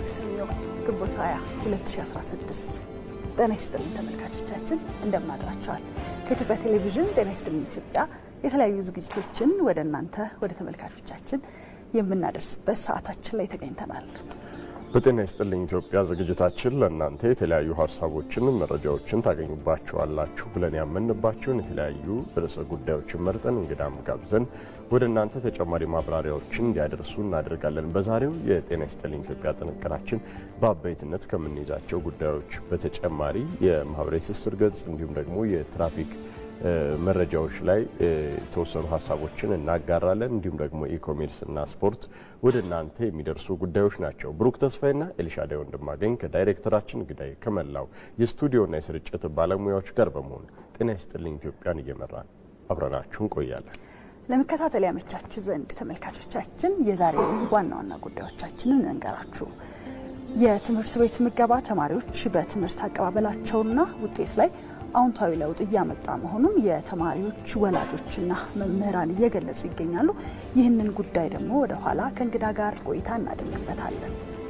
ማክሰኞ ግንቦት 20 2016 ጤና ይስጥልኝ ተመልካቾቻችን፣ እንደምናድራቸዋል። ከኢትዮጵያ ቴሌቪዥን ጤና ይስጥልኝ ኢትዮጵያ የተለያዩ ዝግጅቶችን ወደ እናንተ ወደ ተመልካቾቻችን የምናደርስበት ሰዓታችን ላይ ተገኝተናል። በጤና ይስጥልኝ ኢትዮጵያ ዝግጅታችን ለእናንተ የተለያዩ ሀሳቦችን፣ መረጃዎችን ታገኙባቸዋላችሁ ብለን ያመንባቸውን የተለያዩ ርዕሰ ጉዳዮችን መርጠን እንግዳም ጋብዘን ወደ እናንተ ተጨማሪ ማብራሪያዎችን እንዲያደርሱ እናደርጋለን። በዛሬው የጤና ይስጥልኝ ኢትዮጵያ ጥንቅራችን በአበይትነት ከምንይዛቸው ጉዳዮች በተጨማሪ የማህበራዊ ትስስር ገጽ እንዲሁም ደግሞ የትራፊክ መረጃዎች ላይ የተወሰኑ ሀሳቦችን እናጋራለን። እንዲሁም ደግሞ ኢኮሜርስ እና ስፖርት ወደ እናንተ የሚደርሱ ጉዳዮች ናቸው። ብሩክ ተስፋዬና ኤልሻዳይ ወንድማገኝ ከዳይሬክተራችን ግዳይ ከመላው የስቱዲዮና የስርጭት ባለሙያዎች ጋር በመሆን ጤና ይስጥልኝ ኢትዮጵያን እየመራን አብረናችሁ እንቆያለን። ለመከታተል ያመቻችሁ ዘንድ ተመልካቾቻችን የዛሬ ዋና ዋና ጉዳዮቻችንን እንገራችሁ። የትምህርት ቤት ምገባ ተማሪዎች በትምህርት አቀባበላቸውና ውጤት ላይ አዎንታዊ ለውጥ እያመጣ መሆኑን የተማሪዎች ወላጆችና መምህራን እየገለጹ ይገኛሉ። ይህንን ጉዳይ ደግሞ ወደ ኋላ ከእንግዳ ጋር ቆይታ እናደርግበታለን።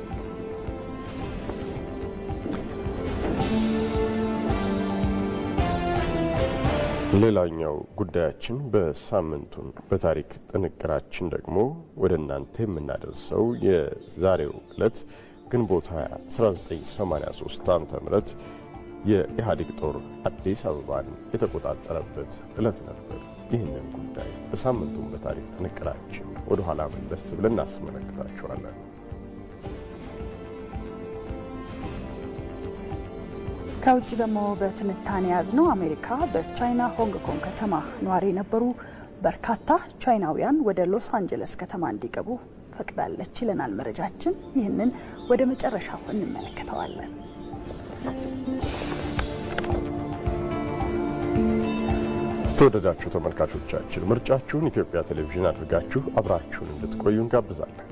ሌላኛው ጉዳያችን በሳምንቱን በታሪክ ጥንቅራችን ደግሞ ወደ እናንተ የምናደርሰው የዛሬው ዕለት ግንቦት 20 1983 ዓ ም የኢህአዴግ ጦር አዲስ አበባን የተቆጣጠረበት ዕለት ነበር። ይህንን ጉዳይ በሳምንቱም በታሪክ ጥንቅራችን ወደ ኋላ መለስ ብለን እናስመለክታችኋለን። ከውጭ ደግሞ በትንታኔ ያዝነው አሜሪካ በቻይና ሆንግ ኮንግ ከተማ ነዋሪ የነበሩ በርካታ ቻይናውያን ወደ ሎስ አንጀለስ ከተማ እንዲገቡ ፈቅዳለች ይለናል መረጃችን። ይህንን ወደ መጨረሻው እንመለከተዋለን። ተወደዳችሁ ተመልካቾቻችን ምርጫችሁን ኢትዮጵያ ቴሌቪዥን አድርጋችሁ አብራችሁን እንድትቆዩ እንጋብዛለን።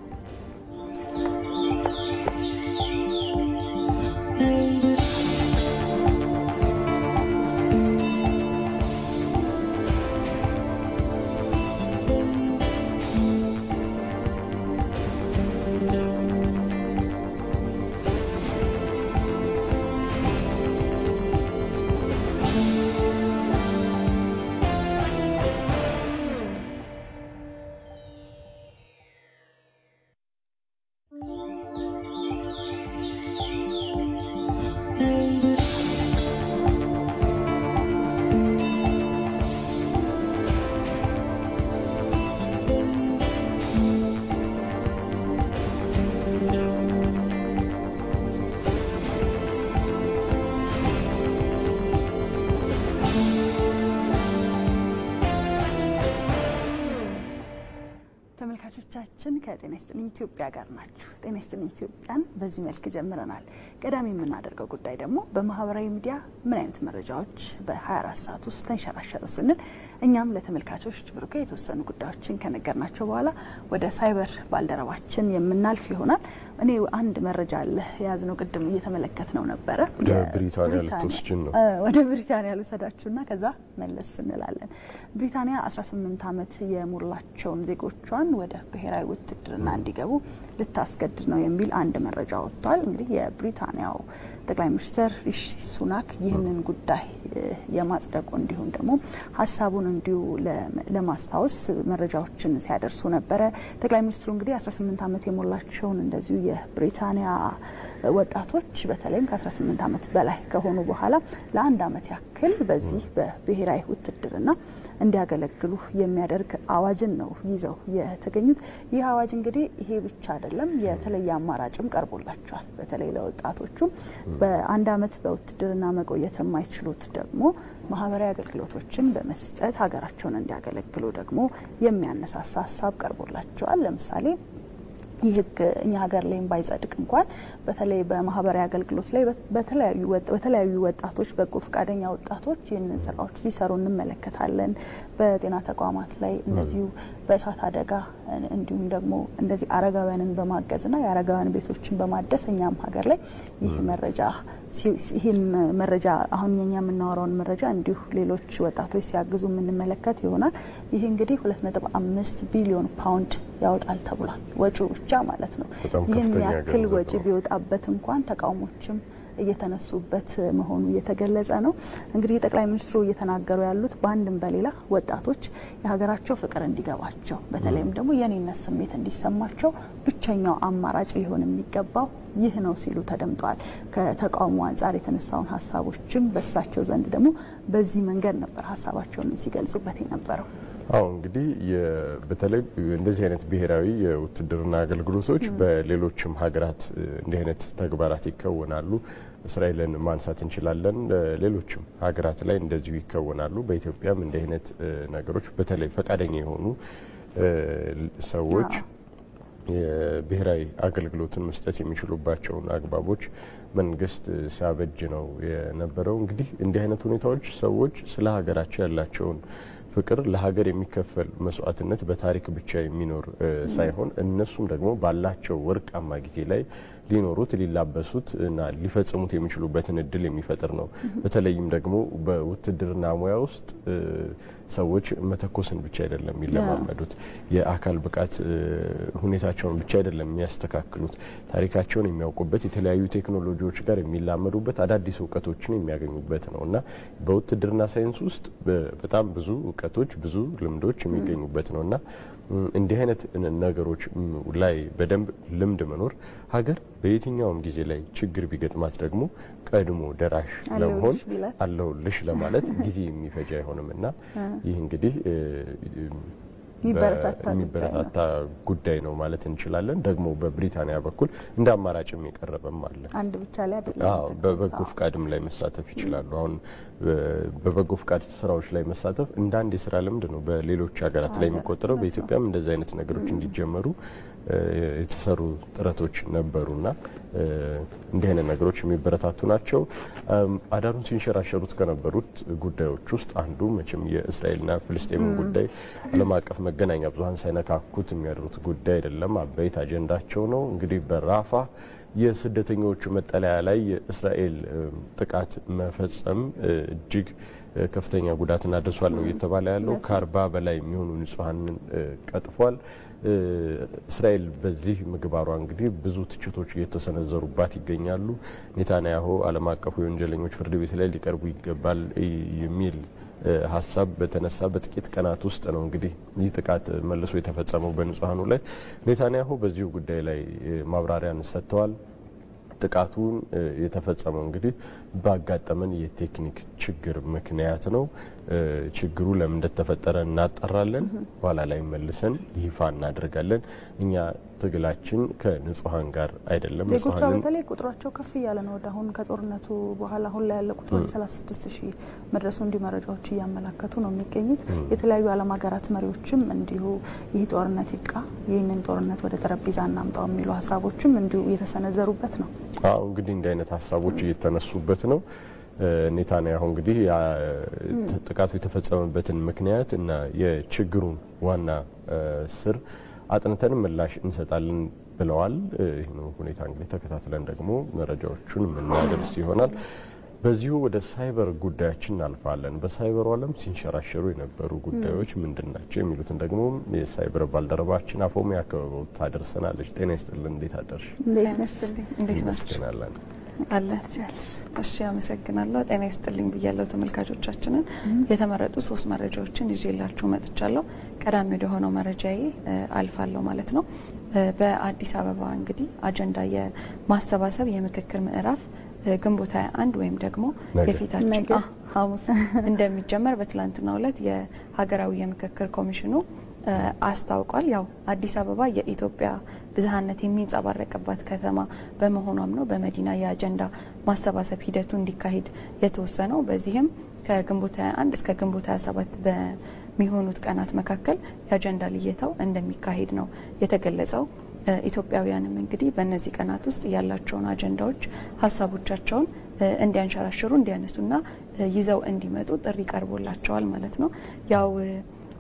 ተመልካቾቻችን ከጤና ይስጥልኝ ኢትዮጵያ ጋር ናችሁ። ጤና ይስጥልኝ ኢትዮጵያን በዚህ መልክ ጀምረናል። ቀዳሚ የምናደርገው ጉዳይ ደግሞ በማህበራዊ ሚዲያ ምን አይነት መረጃዎች በ24 ሰዓት ውስጥ ተንሸራሸሩ ስንል እኛም ለተመልካቾች ብሩኬ የተወሰኑ ጉዳዮችን ከነገርናቸው በኋላ ወደ ሳይበር ባልደረባችን የምናልፍ ይሆናል። እኔ አንድ መረጃ አለ የያዝነው ቅድም እየተመለከት ነው ነበረ። ብሪታንያ ልትወስጅን ነው። ወደ ብሪታንያ ልውሰዳችሁና ከዛ መለስ እንላለን። ብሪታንያ 18 ዓመት የሞላቸውን ዜጎቿን ወደ ብሔራዊ ውትድርና እንዲገቡ ልታስገድድ ነው የሚል አንድ መረጃ ወጥቷል። እንግዲህ የብሪታንያው ጠቅላይ ሚኒስትር ሪሺ ሱናክ ይህንን ጉዳይ የማጽደቁ እንዲሁም ደግሞ ሀሳቡን እንዲሁ ለማስታወስ መረጃዎችን ሲያደርሱ ነበረ። ጠቅላይ ሚኒስትሩ እንግዲህ 18 ዓመት የሞላቸውን እንደዚሁ የብሪታንያ ወጣቶች በተለይም ከ18 ዓመት በላይ ከሆኑ በኋላ ለአንድ ዓመት ያክል በዚህ በብሔራዊ ውትድርና እንዲያገለግሉ የሚያደርግ አዋጅን ነው ይዘው የተገኙት። ይህ አዋጅ እንግዲህ ይሄ ብቻ አይደለም፣ የተለየ አማራጭም ቀርቦላቸዋል። በተለይ ለወጣቶቹም በአንድ ዓመት በውትድርና መቆየት የማይችሉት ደግሞ ማህበራዊ አገልግሎቶችን በመስጠት ሀገራቸውን እንዲያገለግሉ ደግሞ የሚያነሳሳ ሀሳብ ቀርቦላቸዋል። ለምሳሌ ይህ ህግ እኛ ሀገር ላይም ባይጸድቅ እንኳን በተለይ በማህበራዊ አገልግሎት ላይ በተለያዩ ወጣቶች በጎ ፈቃደኛ ወጣቶች ይህንን ስራዎች ሲሰሩ እንመለከታለን። በጤና ተቋማት ላይ እንደዚሁ በእሳት አደጋ እንዲሁም ደግሞ እንደዚህ አረጋውያንን በማገዝና የአረጋውያን ቤቶችን በማደስ እኛም ሀገር ላይ ይህ መረጃ ይህን መረጃ አሁን የኛ የምናወራውን መረጃ እንዲሁ ሌሎች ወጣቶች ሲያግዙ የምንመለከት ይሆናል። ይህ እንግዲህ ሁለት ነጥብ አምስት ቢሊዮን ፓውንድ ያወጣል ተብሏል። ወጪው ብቻ ማለት ነው። ይህን ያክል ወጪ ቢወጣበት እንኳን ተቃውሞችም እየተነሱበት መሆኑ እየተገለጸ ነው። እንግዲህ ጠቅላይ ሚኒስትሩ እየተናገሩ ያሉት በአንድም በሌላ ወጣቶች የሀገራቸው ፍቅር እንዲገባቸው በተለይም ደግሞ የኔነት ስሜት እንዲሰማቸው ብቸኛው አማራጭ ሊሆን የሚገባው ይህ ነው ሲሉ ተደምጠዋል። ከተቃውሞ አንጻር የተነሳውን ሀሳቦችም በሳቸው ዘንድ ደግሞ በዚህ መንገድ ነበር ሀሳባቸውን ሲገልጹበት የነበረው። አዎ እንግዲህ በተለይ እንደዚህ አይነት ብሔራዊ የውትድርና አገልግሎቶች በሌሎችም ሀገራት እንዲህ አይነት ተግባራት ይከወናሉ። እስራኤልን ማንሳት እንችላለን። ሌሎችም ሀገራት ላይ እንደዚሁ ይከወናሉ። በኢትዮጵያም እንዲህ አይነት ነገሮች በተለይ ፈቃደኛ የሆኑ ሰዎች የብሔራዊ አገልግሎትን መስጠት የሚችሉባቸውን አግባቦች መንግስት ሲያበጅ ነው የነበረው። እንግዲህ እንዲህ አይነት ሁኔታዎች ሰዎች ስለ ሀገራቸው ያላቸውን ፍቅር ለሀገር የሚከፈል መስዋዕትነት በታሪክ ብቻ የሚኖር ሳይሆን እነሱም ደግሞ ባላቸው ወርቃማ ጊዜ ላይ ሊኖሩት ሊላበሱት እና ሊፈጽሙት የሚችሉበትን እድል የሚፈጥር ነው። በተለይም ደግሞ በውትድርና ሙያ ውስጥ ሰዎች መተኮስን ብቻ አይደለም የሚለማመዱት፣ የአካል ብቃት ሁኔታቸውን ብቻ አይደለም የሚያስተካክሉት፣ ታሪካቸውን የሚያውቁበት፣ የተለያዩ ቴክኖሎጂዎች ጋር የሚላመዱበት፣ አዳዲስ እውቀቶችን የሚያገኙበት ነው እና በውትድርና ሳይንስ ውስጥ በጣም ብዙ እውቀቶች፣ ብዙ ልምዶች የሚገኙበት ነው እና እንዲህ አይነት ነገሮች ላይ በደንብ ልምድ መኖር ሀገር በየትኛውም ጊዜ ላይ ችግር ቢገጥማት ደግሞ ቀድሞ ደራሽ ለመሆን አለሁልሽ ለማለት ጊዜ የሚፈጅ አይሆንም እና ይህ እንግዲህ የሚበረታታ ጉዳይ ነው ማለት እንችላለን። ደግሞ በብሪታንያ በኩል እንደ አማራጭም የቀረበም አለ። አንድ ብቻ ላይ አይደለም። በበጎ ፍቃድም ላይ መሳተፍ ይችላሉ። አሁን በበጎ ፍቃድ ስራዎች ላይ መሳተፍ እንደ አንድ የስራ ልምድ ነው በሌሎች ሀገራት ላይ የሚቆጠረው። በኢትዮጵያም እንደዚህ አይነት ነገሮች እንዲጀመሩ የተሰሩ ጥረቶች ነበሩና እንዲህ አይነት ነገሮች የሚበረታቱ ናቸው። አዳሩን ሲንሸራሸሩት ከነበሩት ጉዳዮች ውስጥ አንዱ መቼም የእስራኤልና ፍልስጤምን ጉዳይ ዓለም አቀፍ መገናኛ ብዙኃን ሳይነካኩት የሚያደሩት ጉዳይ አይደለም። አበይት አጀንዳቸው ነው። እንግዲህ በራፋ የስደተኞቹ መጠለያ ላይ የእስራኤል ጥቃት መፈጸም እጅግ ከፍተኛ ጉዳትን አድርሷል ነው እየተባለ ያለው። ከአርባ በላይ የሚሆኑ ንጹሐንን ቀጥፏል። እስራኤል በዚህ ምግባሯ እንግዲህ ብዙ ትችቶች እየተሰነዘሩባት ይገኛሉ። ኔታንያሁ ዓለም አቀፉ የወንጀለኞች ፍርድ ቤት ላይ ሊቀርቡ ይገባል የሚል ሀሳብ በተነሳ በጥቂት ቀናት ውስጥ ነው እንግዲህ ይህ ጥቃት መልሶ የተፈጸመው በንጹሐኑ ላይ። ኔታንያሁ በዚሁ ጉዳይ ላይ ማብራሪያን ሰጥተዋል። ጥቃቱን የተፈጸመው እንግዲህ ባጋጠመን የቴክኒክ ችግር ምክንያት ነው። ችግሩ ለምን እንደተፈጠረ እናጣራለን። ኋላ ላይ መልሰን ይፋ እናደርጋለን። እኛ ትግላችን ከንጹሐን ጋር አይደለም። ዜጎቿ በተለይ ቁጥሯቸው ከፍ እያለ ነው። ወደ አሁን ከጦርነቱ በኋላ አሁን ላይ ያለ ቁጥር ወደ 36 ሺህ መድረሱ እንዲሁ መረጃዎች እያመላከቱ ነው የሚገኙት። የተለያዩ ዓለም ሀገራት መሪዎችም እንዲሁ ይህ ጦርነት ይብቃ፣ ይህንን ጦርነት ወደ ጠረጴዛ እናምጣው የሚሉ ሀሳቦችም እንዲሁ እየተሰነዘሩበት ነው። አዎ እንግዲህ እንዲህ አይነት ሀሳቦች እየተነሱበት ነው። ኔታንያሁ እንግዲህ ጥቃቱ የተፈጸመበትን ምክንያት እና የችግሩን ዋና ስር አጥንተን ምላሽ እንሰጣለን ብለዋል። ይህን ሁኔታ እንግዲህ ተከታትለን ደግሞ መረጃዎቹን የምናደርስ ይሆናል። በዚሁ ወደ ሳይበር ጉዳያችን እናልፋለን። በሳይበሩ ዓለም ሲንሸራሸሩ የነበሩ ጉዳዮች ምንድን ናቸው የሚሉትን ደግሞ የሳይበር ባልደረባችን አፎሚያ ከበበው ታደርሰናለች። ጤና ይስጥልን። እንዴት አደርሽ? እንዴት ናቸው? አለን እሺ፣ አመሰግናለሁ። ጤና ይስጥልኝ ብያለሁ ተመልካቾቻችንን። የተመረጡ ሶስት መረጃዎችን ይዤላችሁ መጥቻለሁ። ቀዳሚ ወደ ሆነው መረጃዬ አልፋለሁ ማለት ነው። በአዲስ አበባ እንግዲህ አጀንዳ የማሰባሰብ የምክክር ምዕራፍ ግንቦት 21 ወይም ደግሞ የፊታችን ሐሙስ እንደሚጀመር በትላንትናው ዕለት የሀገራዊ የምክክር ኮሚሽኑ አስታውቋል። ያው አዲስ አበባ የኢትዮጵያ ብዝሃነት የሚንጸባረቅባት ከተማ በመሆኗም ነው በመዲና የአጀንዳ ማሰባሰብ ሂደቱ እንዲካሄድ የተወሰነው። በዚህም ከግንቦት 21 እስከ ግንቦት 27 በሚሆኑት ቀናት መካከል የአጀንዳ ልየታው እንደሚካሄድ ነው የተገለጸው። ኢትዮጵያውያንም እንግዲህ በእነዚህ ቀናት ውስጥ ያላቸውን አጀንዳዎች፣ ሀሳቦቻቸውን እንዲያንሸራሽሩ እንዲያነሱና ይዘው እንዲመጡ ጥሪ ቀርቦላቸዋል ማለት ነው ያው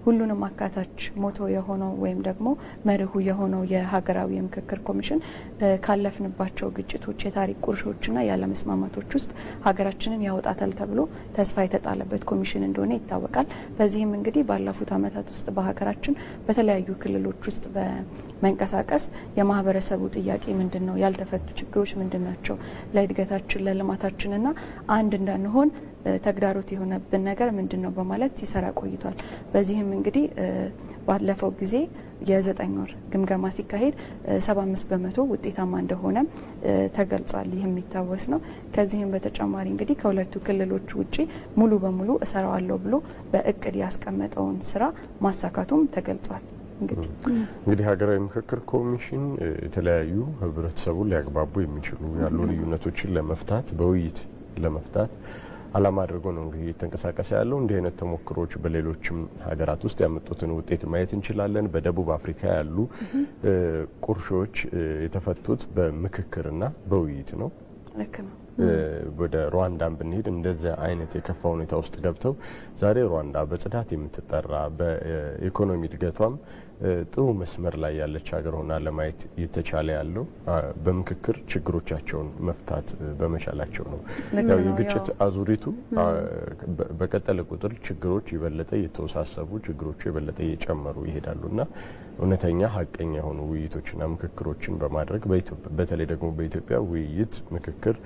ሁሉንም አካታች ሞቶ የሆነው ወይም ደግሞ መርሁ የሆነው የሀገራዊ የምክክር ኮሚሽን ካለፍንባቸው ግጭቶች፣ የታሪክ ቁርሾችና ያለመስማማቶች ውስጥ ሀገራችንን ያወጣታል ተብሎ ተስፋ የተጣለበት ኮሚሽን እንደሆነ ይታወቃል። በዚህም እንግዲህ ባለፉት ዓመታት ውስጥ በሀገራችን በተለያዩ ክልሎች ውስጥ በመንቀሳቀስ የማህበረሰቡ ጥያቄ ምንድን ነው፣ ያልተፈቱ ችግሮች ምንድን ናቸው፣ ለእድገታችን ለልማታችንና አንድ እንዳንሆን ተግዳሮት የሆነብን ነገር ምንድን ነው በማለት ሲሰራ ቆይቷል። በዚህም እንግዲህ ባለፈው ጊዜ የዘጠኝ ወር ግምገማ ሲካሄድ ሰባ አምስት በመቶ ውጤታማ እንደሆነ ተገልጿል። ይህ የሚታወስ ነው። ከዚህም በተጨማሪ እንግዲህ ከሁለቱ ክልሎች ውጪ ሙሉ በሙሉ እሰራዋለሁ ብሎ በእቅድ ያስቀመጠውን ስራ ማሳካቱም ተገልጿል። እንግዲህ እንግዲህ ሀገራዊ ምክክር ኮሚሽን የተለያዩ ህብረተሰቡን ሊያግባቡ የሚችሉ ያሉ ልዩነቶችን ለመፍታት በውይይት ለመፍታት ዓላማ አድርጎ ነው እንግዲህ እየተንቀሳቀሰ ያለው። እንዲህ አይነት ተሞክሮች በሌሎችም ሀገራት ውስጥ ያመጡትን ውጤት ማየት እንችላለን። በደቡብ አፍሪካ ያሉ ቁርሾች የተፈቱት በምክክርና በውይይት ነው። ልክ ነው። ወደ ሩዋንዳን ብንሄድ እንደዚያ አይነት የከፋ ሁኔታ ውስጥ ገብተው ዛሬ ሩዋንዳ በጽዳት የምትጠራ በኢኮኖሚ እድገቷም ጥሩ መስመር ላይ ያለች ሀገር ሆና ለማየት እየተቻለ ያለው በምክክር ችግሮቻቸውን መፍታት በመቻላቸው ነው። ያው የግጭት አዙሪቱ በቀጠለ ቁጥር ችግሮች የበለጠ እየተወሳሰቡ ችግሮቹ የበለጠ እየጨመሩ ይሄዳሉ እና እውነተኛ ሀቀኛ የሆኑ ውይይቶችና ምክክሮችን በማድረግ በተለይ ደግሞ በኢትዮጵያ ውይይት ምክክር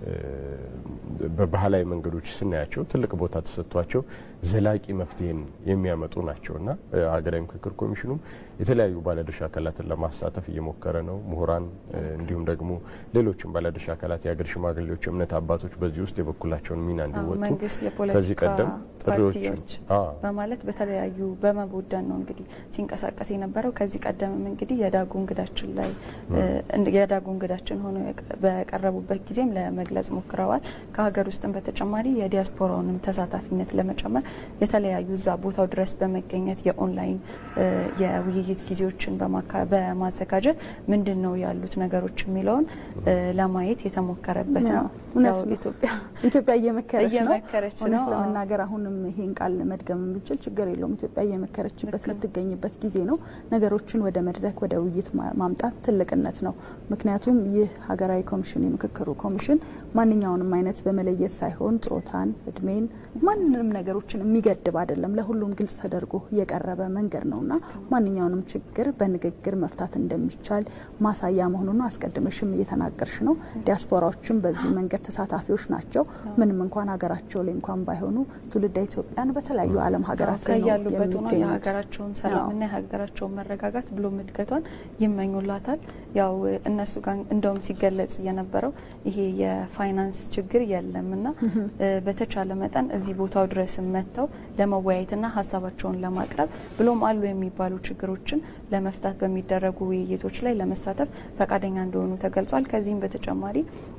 በባህላዊ መንገዶች ስናያቸው ትልቅ ቦታ ተሰጥቷቸው ዘላቂ መፍትሄን የሚያመጡ ናቸው እና ሀገራዊ ምክክር ኮሚሽኑም የተለያዩ ባለድርሻ አካላትን ለማሳተፍ እየሞከረ ነው። ምሁራን፣ እንዲሁም ደግሞ ሌሎችም ባለድርሻ አካላት፣ የሀገር ሽማግሌዎች፣ እምነት አባቶች በዚህ ውስጥ የበኩላቸውን ሚና እንዲወጡ መንግስት፣ ከዚህ የፖለቲካ ቀደም ጥሪዎችን ፓርቲዎች በማለት በተለያዩ በመቦደን ነው እንግዲህ ሲንቀሳቀስ የነበረው። ከዚህ ቀደምም እንግዲህ የዳጉ እንግዳችን ላይ የዳጉ እንግዳችን ሆነው በቀረቡበት ጊዜም ለመግለጽ ሞክረዋል። ከሀገር ውስጥም በተጨማሪ የዲያስፖራውንም ተሳታፊነት ለመጨመር የተለያዩ እዛ ቦታው ድረስ በመገኘት የኦንላይን የውይይት ጊዜዎችን በማዘጋጀት ምንድን ነው ያሉት ነገሮች የሚለውን ለማየት የተሞከረበት ነው። እውነት ያው ነው። ኢትዮጵያ ኢትዮጵያ እየመከረች ነው። እየመከረች እውነት ነው። አዎ። ለመናገር አሁንም ይሄን ቃል መድገም የምንችል ችግር የለውም። ኢትዮጵያ እየመከረችበት የምትገኝበት ጊዜ ነው። ነገሮችን ወደ መድረክ ወደ ውይይት ማ- ማምጣት ትልቅነት ነው። ምክንያቱም ይህ ሀገራዊ ኮሚሽን የምክክሩ ኮሚሽን ማንኛውንም አይነት በመለየት ሳይሆን ጾታን፣ እድሜን፣ ማንንም ነገሮችን የሚገድብ አይደለም። ለሁሉም ግልጽ ተደርጎ የቀረበ መንገድ ነውና ማንኛውንም ችግር በንግግር መፍታት እንደሚቻል ማሳያ መሆኑን አስቀድመሽም እየተናገርሽ ነው። ዲያስፖራዎችም በዚህ መንገድ ተሳታፊዎች ናቸው። ምንም እንኳን ሀገራቸው ላይ እንኳን ባይሆኑ ትውልደ ኢትዮጵያን በተለያዩ ዓለም ሀገራት ላይ ነው ከያሉበት ሆነው የሚገኙት። የሀገራቸውን ሰላምና የሀገራቸውን መረጋጋት ብሎም እድገቷን ይመኙላታል። ያው እነሱ ጋር እንደውም ሲገለጽ የነበረው ይሄ የፋይናንስ ችግር የለምና በተቻለ መጠን እዚህ ቦታው ድረስ መጥተው ለመወያየትና ሀሳባቸውን ለማቅረብ ብሎም አሉ የሚባሉ ችግሮችን ለመፍታት በሚደረጉ ውይይቶች ላይ ለመሳተፍ ፈቃደኛ እንደሆኑ ተገልጿል። ከዚህም በተጨማሪ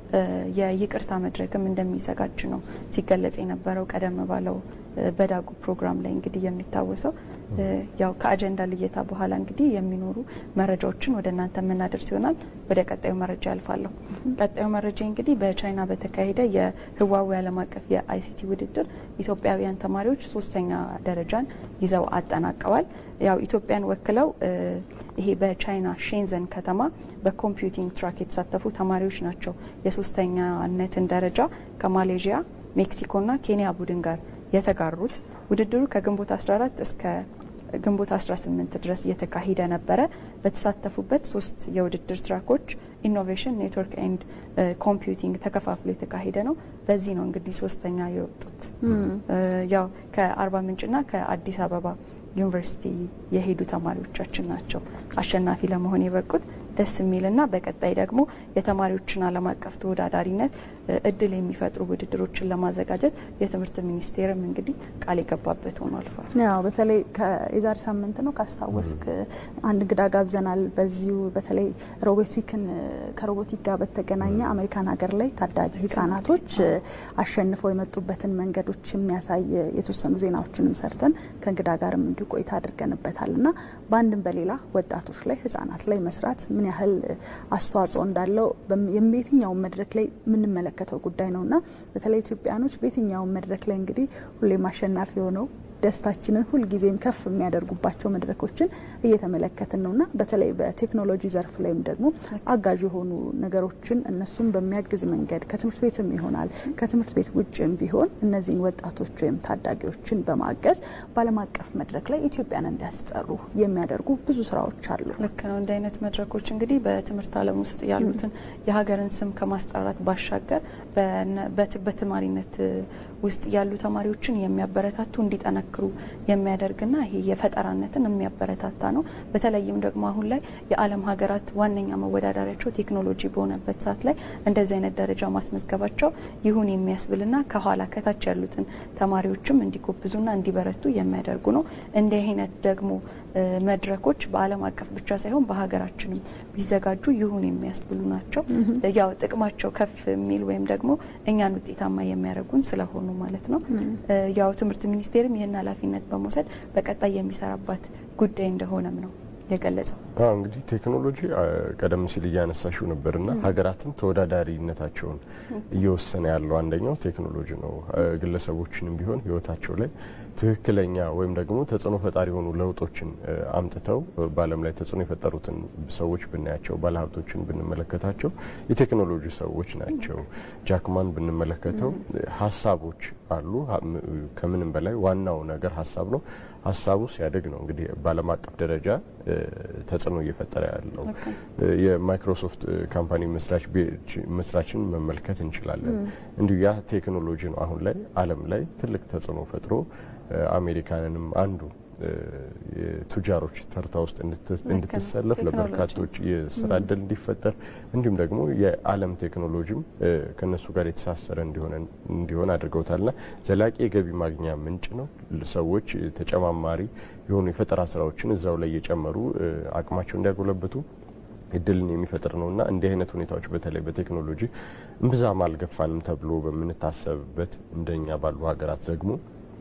የይቅርታ መድረክም እንደሚዘጋጅ ነው ሲገለጽ የነበረው ቀደም ባለው በዳጉ ፕሮግራም ላይ እንግዲህ የሚታወሰው ያው ከአጀንዳ ልየታ በኋላ እንግዲህ የሚኖሩ መረጃዎችን ወደ እናንተ የምናደርስ ይሆናል። ወደ ቀጣዩ መረጃ ያልፋለሁ። ቀጣዩ መረጃ እንግዲህ በቻይና በተካሄደ የህዋዌ ዓለም አቀፍ የአይሲቲ ውድድር ኢትዮጵያውያን ተማሪዎች ሶስተኛ ደረጃን ይዘው አጠናቀዋል። ያው ኢትዮጵያን ወክለው ይሄ በቻይና ሼንዘን ከተማ በኮምፒውቲንግ ትራክ የተሳተፉ ተማሪዎች ናቸው የሶስተኛነትን ደረጃ ከማሌዥያ ሜክሲኮና ኬንያ ቡድን ጋር የተጋሩት። ውድድሩ ከግንቦት 14 እስከ ግንቦት 18 ድረስ እየተካሄደ ነበረ። በተሳተፉበት ሶስት የውድድር ትራኮች ኢኖቬሽን፣ ኔትወርክ ኤንድ ኮምፒውቲንግ ተከፋፍሎ የተካሄደ ነው። በዚህ ነው እንግዲህ ሶስተኛ የወጡት ያው ከአርባ ምንጭና ከአዲስ አበባ ዩኒቨርሲቲ የሄዱ ተማሪዎቻችን ናቸው አሸናፊ ለመሆን የበቁት። ደስ የሚልና በቀጣይ ደግሞ የተማሪዎችን ዓለም አቀፍ ተወዳዳሪነት እድል የሚፈጥሩ ውድድሮችን ለማዘጋጀት የትምህርት ሚኒስቴርም እንግዲህ ቃል የገባበት ሆኖ አልፏል። ያው በተለይ የዛሬ ሳምንት ነው ካስታወስክ አንድ እንግዳ ጋብዘናል። በዚሁ በተለይ ሮቦቲክን ከሮቦቲክ ጋር በተገናኘ አሜሪካን ሀገር ላይ ታዳጊ ህጻናቶች አሸንፈው የመጡበትን መንገዶች የሚያሳይ የተወሰኑ ዜናዎችንም ሰርተን ከእንግዳ ጋርም እንዲሁ ቆይታ አድርገንበታል እና በአንድም በሌላ ወጣቶች ላይ ህጻናት ላይ መስራት ምን ያህል አስተዋጽኦ እንዳለው የትኛውን መድረክ ላይ የምንመለከተው ጉዳይ ነው እና በተለይ ኢትዮጵያኖች በየትኛውን መድረክ ላይ እንግዲህ ሁሌም አሸናፊ ሆነው ደስታችንን ሁልጊዜም ከፍ የሚያደርጉባቸው መድረኮችን እየተመለከትን ነውና በተለይ በቴክኖሎጂ ዘርፍ ላይም ደግሞ አጋዥ የሆኑ ነገሮችን እነሱም በሚያግዝ መንገድ ከትምህርት ቤትም ይሆናል ከትምህርት ቤት ውጭም ቢሆን እነዚህን ወጣቶች ወይም ታዳጊዎችን በማገዝ በዓለም አቀፍ መድረክ ላይ ኢትዮጵያን እንዲያስጠሩ የሚያደርጉ ብዙ ስራዎች አሉ። ልክ ነው። እንዲህ አይነት መድረኮች እንግዲህ በትምህርት ዓለም ውስጥ ያሉትን የሀገርን ስም ከማስጠራት ባሻገር በተማሪነት ውስጥ ያሉ ተማሪዎችን የሚያበረታቱ እንዲጠነክሩ የሚያደርግና ይሄ የፈጠራነትን የሚያበረታታ ነው። በተለይም ደግሞ አሁን ላይ የዓለም ሀገራት ዋነኛ መወዳደሪያቸው ቴክኖሎጂ በሆነበት ሰዓት ላይ እንደዚህ አይነት ደረጃ ማስመዝገባቸው ይሁን የሚያስብልና ከኋላ ከታች ያሉትን ተማሪዎችም እንዲጎብዙና እንዲበረቱ የሚያደርጉ ነው። እንዲህ አይነት ደግሞ መድረኮች በዓለም አቀፍ ብቻ ሳይሆን በሀገራችንም ቢዘጋጁ ይሁን የሚያስብሉ ናቸው። ያው ጥቅማቸው ከፍ የሚል ወይም ደግሞ እኛን ውጤታማ የሚያደርጉን ስለሆኑ ማለት ነው። ያው ትምህርት ሚኒስቴርም ይህን ኃላፊነት በመውሰድ በቀጣይ የሚሰራባት ጉዳይ እንደሆነም ነው የገለጸው። እንግዲህ ቴክኖሎጂ ቀደም ሲል እያነሳሽው ነበርና ሀገራትም ተወዳዳሪነታቸውን እየወሰነ ያለው አንደኛው ቴክኖሎጂ ነው። ግለሰቦችንም ቢሆን ሕይወታቸው ላይ ትክክለኛ ወይም ደግሞ ተጽዕኖ ፈጣሪ የሆኑ ለውጦችን አምጥተው በዓለም ላይ ተጽዕኖ የፈጠሩትን ሰዎች ብናያቸው፣ ባለሀብቶችን ብንመለከታቸው የቴክኖሎጂ ሰዎች ናቸው። ጃክማን ብንመለከተው ሀሳቦች አሉ። ከምንም በላይ ዋናው ነገር ሀሳብ ነው። ሀሳቡ ሲያደግ ነው እንግዲህ በዓለም አቀፍ ደረጃ ተጽዕኖ እየፈጠረ ያለው። የማይክሮሶፍት ካምፓኒ መስራችን መመልከት እንችላለን። እንዲሁ ያ ቴክኖሎጂ ነው አሁን ላይ ዓለም ላይ ትልቅ ተጽዕኖ ፈጥሮ አሜሪካንንም አንዱ የቱጃሮች ተርታ ውስጥ እንድትሰለፍ ለበርካቶች የስራ እድል እንዲፈጠር እንዲሁም ደግሞ የዓለም ቴክኖሎጂም ከነሱ ጋር የተሳሰረ እንዲሆን አድርገውታልና ዘላቂ የገቢ ማግኛ ምንጭ ነው። ሰዎች ተጨማማሪ የሆኑ የፈጠራ ስራዎችን እዛው ላይ እየጨመሩ አቅማቸው እንዲያጎለብቱ እድልን የሚፈጥር ነው እና እንዲህ አይነት ሁኔታዎች በተለይ በቴክኖሎጂ እምብዛም አልገፋንም ተብሎ በምንታሰብበት እንደኛ ባሉ ሀገራት ደግሞ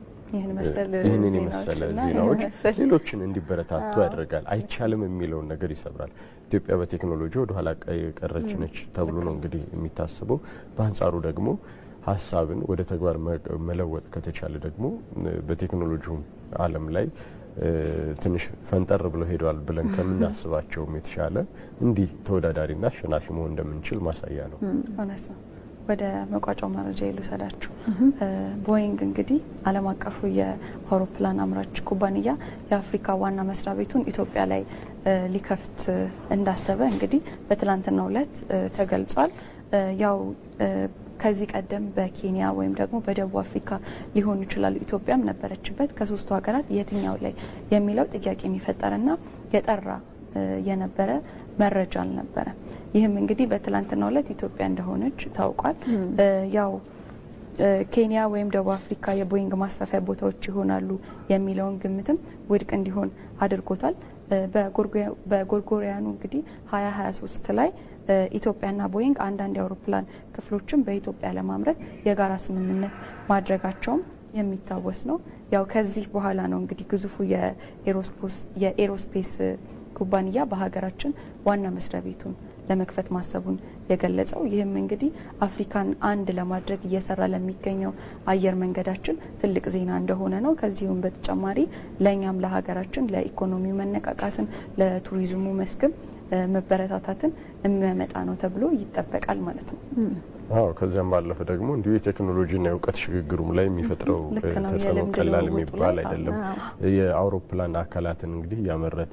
ይህንን የመሰለ ዜናዎች ሌሎችን እንዲበረታቱ ያደርጋል። አይቻልም የሚለውን ነገር ይሰብራል። ኢትዮጵያ በቴክኖሎጂ ወደ ኋላ የቀረች ነች ተብሎ ነው እንግዲህ የሚታስበው። በአንጻሩ ደግሞ ሀሳብን ወደ ተግባር መለወጥ ከተቻለ ደግሞ በቴክኖሎጂውም ዓለም ላይ ትንሽ ፈንጠር ብለው ሄደዋል ብለን ከምናስባቸውም የተሻለ እንዲህ ተወዳዳሪና አሸናፊ መሆን እንደምንችል ማሳያ ነው። እውነት ነው። ወደ መቋጫው መረጃ ይልውሰዳችሁ። ቦይንግ እንግዲህ ዓለም አቀፉ የአውሮፕላን አምራች ኩባንያ የአፍሪካ ዋና መስሪያ ቤቱን ኢትዮጵያ ላይ ሊከፍት እንዳሰበ እንግዲህ በትላንትናው ዕለት ተገልጿል። ያው ከዚህ ቀደም በኬንያ ወይም ደግሞ በደቡብ አፍሪካ ሊሆኑ ይችላሉ። ኢትዮጵያም ነበረችበት። ከሶስቱ ሀገራት የትኛው ላይ የሚለው ጥያቄ የሚፈጠርና የጠራ የነበረ መረጃ አልነበረ። ይህም እንግዲህ በትላንትናው ዕለት ኢትዮጵያ እንደሆነች ታውቋል። ያው ኬንያ ወይም ደቡብ አፍሪካ የቦይንግ ማስፋፊያ ቦታዎች ይሆናሉ የሚለውን ግምትም ውድቅ እንዲሆን አድርጎታል። በጎርጎሪያኑ እንግዲህ ሀያ ሀያ ሶስት ላይ ኢትዮጵያና ቦይንግ አንዳንድ የአውሮፕላን ክፍሎችን በኢትዮጵያ ለማምረት የጋራ ስምምነት ማድረጋቸውም የሚታወስ ነው። ያው ከዚህ በኋላ ነው እንግዲህ ግዙፉ የኤሮስፔስ ኩባንያ በሀገራችን ዋና መስሪያ ቤቱን ለመክፈት ማሰቡን የገለጸው። ይህም እንግዲህ አፍሪካን አንድ ለማድረግ እየሰራ ለሚገኘው አየር መንገዳችን ትልቅ ዜና እንደሆነ ነው። ከዚሁም በተጨማሪ ለእኛም ለሀገራችን ለኢኮኖሚው መነቃቃትን ለቱሪዝሙ መስክም መበረታታትን የሚያመጣ ነው ተብሎ ይጠበቃል ማለት ነው። አዎ ከዚያም ባለፈ ደግሞ እንዲሁ የቴክኖሎጂና የእውቀት ሽግግሩም ላይ የሚፈጥረው ተጽዕኖ ቀላል የሚባል አይደለም። የአውሮፕላን አካላትን እንግዲህ እያመረተ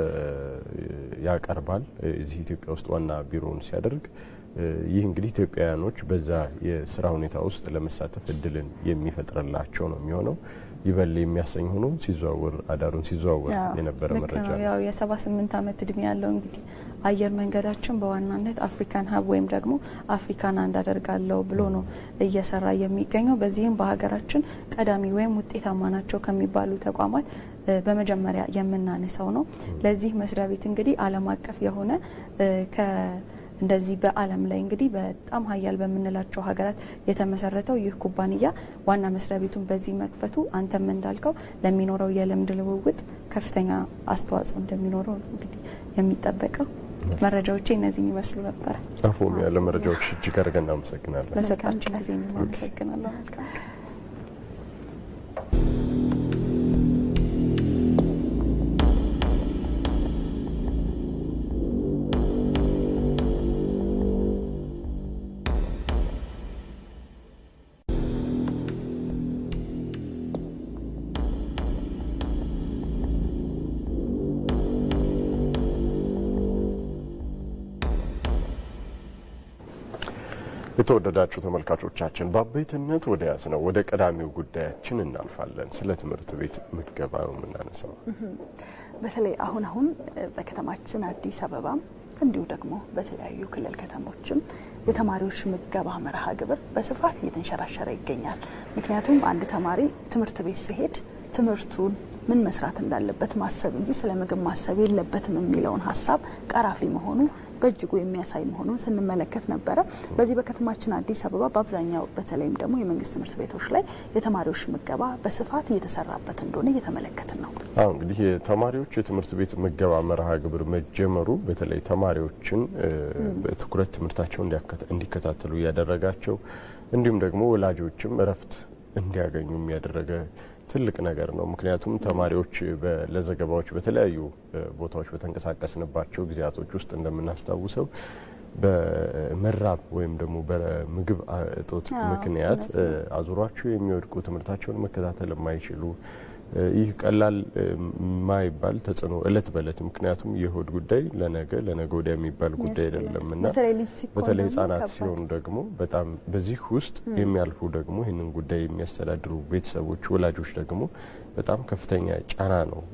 ያቀርባል። እዚህ ኢትዮጵያ ውስጥ ዋና ቢሮውን ሲያደርግ ይህ እንግዲህ ኢትዮጵያውያኖች በዛ የስራ ሁኔታ ውስጥ ለመሳተፍ እድልን የሚፈጥርላቸው ነው የሚሆነው። ይበል የሚያሰኝ ሆኖ ሲዘዋወር አዳሩን ሲዘዋወር የነበረ መረጃ ነው። ያው የሰባ ስምንት ዓመት እድሜ ያለው እንግዲህ አየር መንገዳችን በዋናነት አፍሪካን ሀብ ወይም ደግሞ አፍሪካን አንድ አደርጋለሁ ብሎ ነው እየሰራ የሚገኘው። በዚህም በሀገራችን ቀዳሚ ወይም ውጤታማ ናቸው ከሚባሉ ተቋማት በመጀመሪያ የምናነሳው ነው። ለዚህ መስሪያ ቤት እንግዲህ ዓለም አቀፍ የሆነ ከ እንደዚህ በዓለም ላይ እንግዲህ በጣም ሀያል በምንላቸው ሀገራት የተመሰረተው ይህ ኩባንያ ዋና መስሪያ ቤቱን በዚህ መክፈቱ አንተም እንዳልከው ለሚኖረው የልምድ ልውውጥ ከፍተኛ አስተዋጽኦ እንደሚኖረው እንግዲህ የሚጠበቀው። መረጃዎቼ እነዚህን ይመስሉ ነበረ። ጣፎም ያለ መረጃዎች እጅግ አድርገን እናመሰግናለን። ለሰጣችሁ ጊዜ አመሰግናለሁ። መልካም የተወደዳችሁ ተመልካቾቻችን በአበይትነት ወደ ያዝ ነው ወደ ቀዳሚው ጉዳያችን እናልፋለን። ስለ ትምህርት ቤት ምገባ ነው የምናነሳው። በተለይ አሁን አሁን በከተማችን አዲስ አበባም እንዲሁ ደግሞ በተለያዩ ክልል ከተሞችም የተማሪዎች ምገባ መርሃ ግብር በስፋት እየተንሸራሸረ ይገኛል። ምክንያቱም አንድ ተማሪ ትምህርት ቤት ሲሄድ ትምህርቱን ምን መስራት እንዳለበት ማሰብ እንጂ ስለ ምግብ ማሰብ የለበትም የሚለውን ሀሳብ ቀራፊ መሆኑ በእጅጉ የሚያሳይ መሆኑን ስንመለከት ነበረ። በዚህ በከተማችን አዲስ አበባ በአብዛኛው በተለይም ደግሞ የመንግስት ትምህርት ቤቶች ላይ የተማሪዎች ምገባ በስፋት እየተሰራበት እንደሆነ እየተመለከትን ነው። አሁ እንግዲህ የተማሪዎች የትምህርት ቤት ምገባ መርሃ ግብር መጀመሩ በተለይ ተማሪዎችን በትኩረት ትምህርታቸውን እንዲከታተሉ እያደረጋቸው እንዲሁም ደግሞ ወላጆችም እረፍት እንዲያገኙ ያደረገ ትልቅ ነገር ነው። ምክንያቱም ተማሪዎች ለዘገባዎች በተለያዩ ቦታዎች በተንቀሳቀስንባቸው ጊዜያቶች ውስጥ እንደምናስታውሰው በመራብ ወይም ደግሞ በምግብ እጦት ምክንያት አዙሯቸው የሚወድቁ ትምህርታቸውን መከታተል የማይችሉ ይህ ቀላል ማይባል ተጽዕኖ እለት በእለት ምክንያቱም የሆድ ጉዳይ ለነገ ለነገ ወዲያ የሚባል ጉዳይ አይደለም እና በተለይ ሕጻናት ሲሆኑ ደግሞ በጣም በዚህ ውስጥ የሚያልፉ ደግሞ ይህንን ጉዳይ የሚያስተዳድሩ ቤተሰቦች፣ ወላጆች ደግሞ በጣም ከፍተኛ ጫና ነው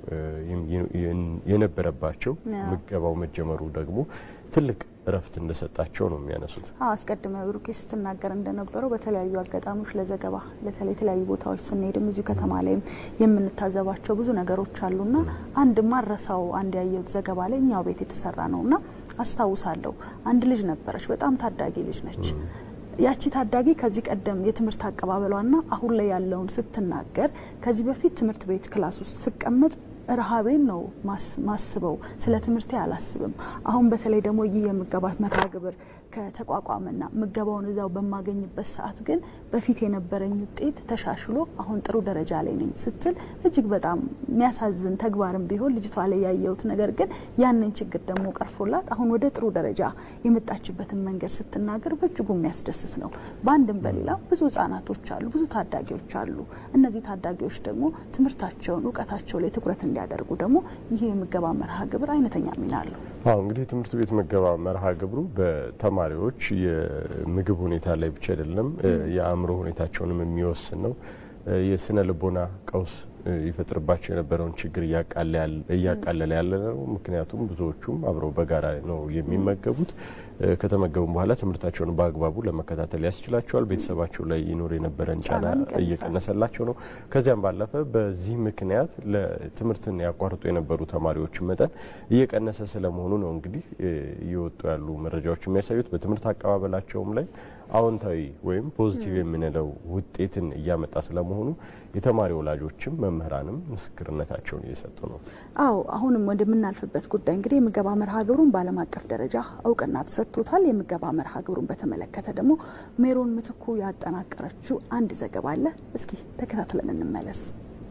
የነበረባቸው። ምገባው መጀመሩ ደግሞ ትልቅ እረፍት እንደሰጣቸው ነው የሚያነሱት። አዎ አስቀድመ ብሩኬ ስትናገር እንደነበረው በተለያዩ አጋጣሚዎች ለዘገባ ለተለይ የተለያዩ ቦታዎች ስንሄድም እዚሁ ከተማ ላይም የምንታዘባቸው ብዙ ነገሮች አሉና አንድ ማረሳው አንድ ያየሁት ዘገባ ላይ እኛው ቤት የተሰራ ነውና አስታውሳለሁ። አንድ ልጅ ነበረች፣ በጣም ታዳጊ ልጅ ነች። ያቺ ታዳጊ ከዚህ ቀደም የትምህርት አቀባበሏና አሁን ላይ ያለውን ስትናገር ከዚህ በፊት ትምህርት ቤት ክላስ ውስጥ ስቀመጥ ረሃቤን ነው ማስበው፣ ስለ ትምህርቴ አላስብም። አሁን በተለይ ደግሞ ይህ የምገባ መርሃ ግብር ከተቋቋመና ምገባውን እዛው በማገኝበት ሰዓት ግን በፊት የነበረኝ ውጤት ተሻሽሎ አሁን ጥሩ ደረጃ ላይ ነኝ ስትል እጅግ በጣም የሚያሳዝን ተግባርም ቢሆን ልጅቷ ላይ ያየሁት ነገር ግን ያንን ችግር ደግሞ ቀርፎላት አሁን ወደ ጥሩ ደረጃ የመጣችበትን መንገድ ስትናገር በእጅጉ የሚያስደስት ነው። በአንድም በሌላ ብዙ ህጻናቶች አሉ፣ ብዙ ታዳጊዎች አሉ። እነዚህ ታዳጊዎች ደግሞ ትምህርታቸውን እውቀታቸው ላይ ትኩረት እንዲያደርጉ ደግሞ ይህ የምገባ መርሃ ግብር አይነተኛ ሚና አለው። አዎ እንግዲህ የትምህርት ቤት ምገባ መርሃ ግብሩ በተማሪዎች የምግብ ሁኔታ ላይ ብቻ አይደለም የአእምሮ ሁኔታቸውንም የሚወስን ነው። የስነ ልቦና ቀውስ ይፈጥርባቸው የነበረውን ችግር እያቃለለ ያለ ነው። ምክንያቱም ብዙዎቹም አብረው በጋራ ነው የሚመገቡት። ከተመገቡም በኋላ ትምህርታቸውን በአግባቡ ለመከታተል ያስችላቸዋል። ቤተሰባቸው ላይ ይኖር የነበረን ጫና እየቀነሰላቸው ነው። ከዚያም ባለፈ በዚህ ምክንያት ለትምህርትን ያቋርጡ የነበሩ ተማሪዎችን መጠን እየቀነሰ ስለመሆኑ ነው እንግዲህ እየወጡ ያሉ መረጃዎች የሚያሳዩት። በትምህርት አቀባበላቸውም ላይ አዎንታዊ ወይም ፖዚቲቭ የምንለው ውጤትን እያመጣ ስለመሆኑ የተማሪ ወላጆችም መምህራንም ምስክርነታቸውን እየሰጡ ነው። አዎ አሁንም ወደምናልፍበት ጉዳይ እንግዲህ የምገባ መርሃ ግብሩን በዓለም አቀፍ ደረጃ እውቅና ተሰጥቶታል። የምገባ መርሃ ግብሩን በተመለከተ ደግሞ ሜሮን ምትኩ ያጠናቀረችው አንድ ዘገባ አለ። እስኪ ተከታትለን እንመለስ።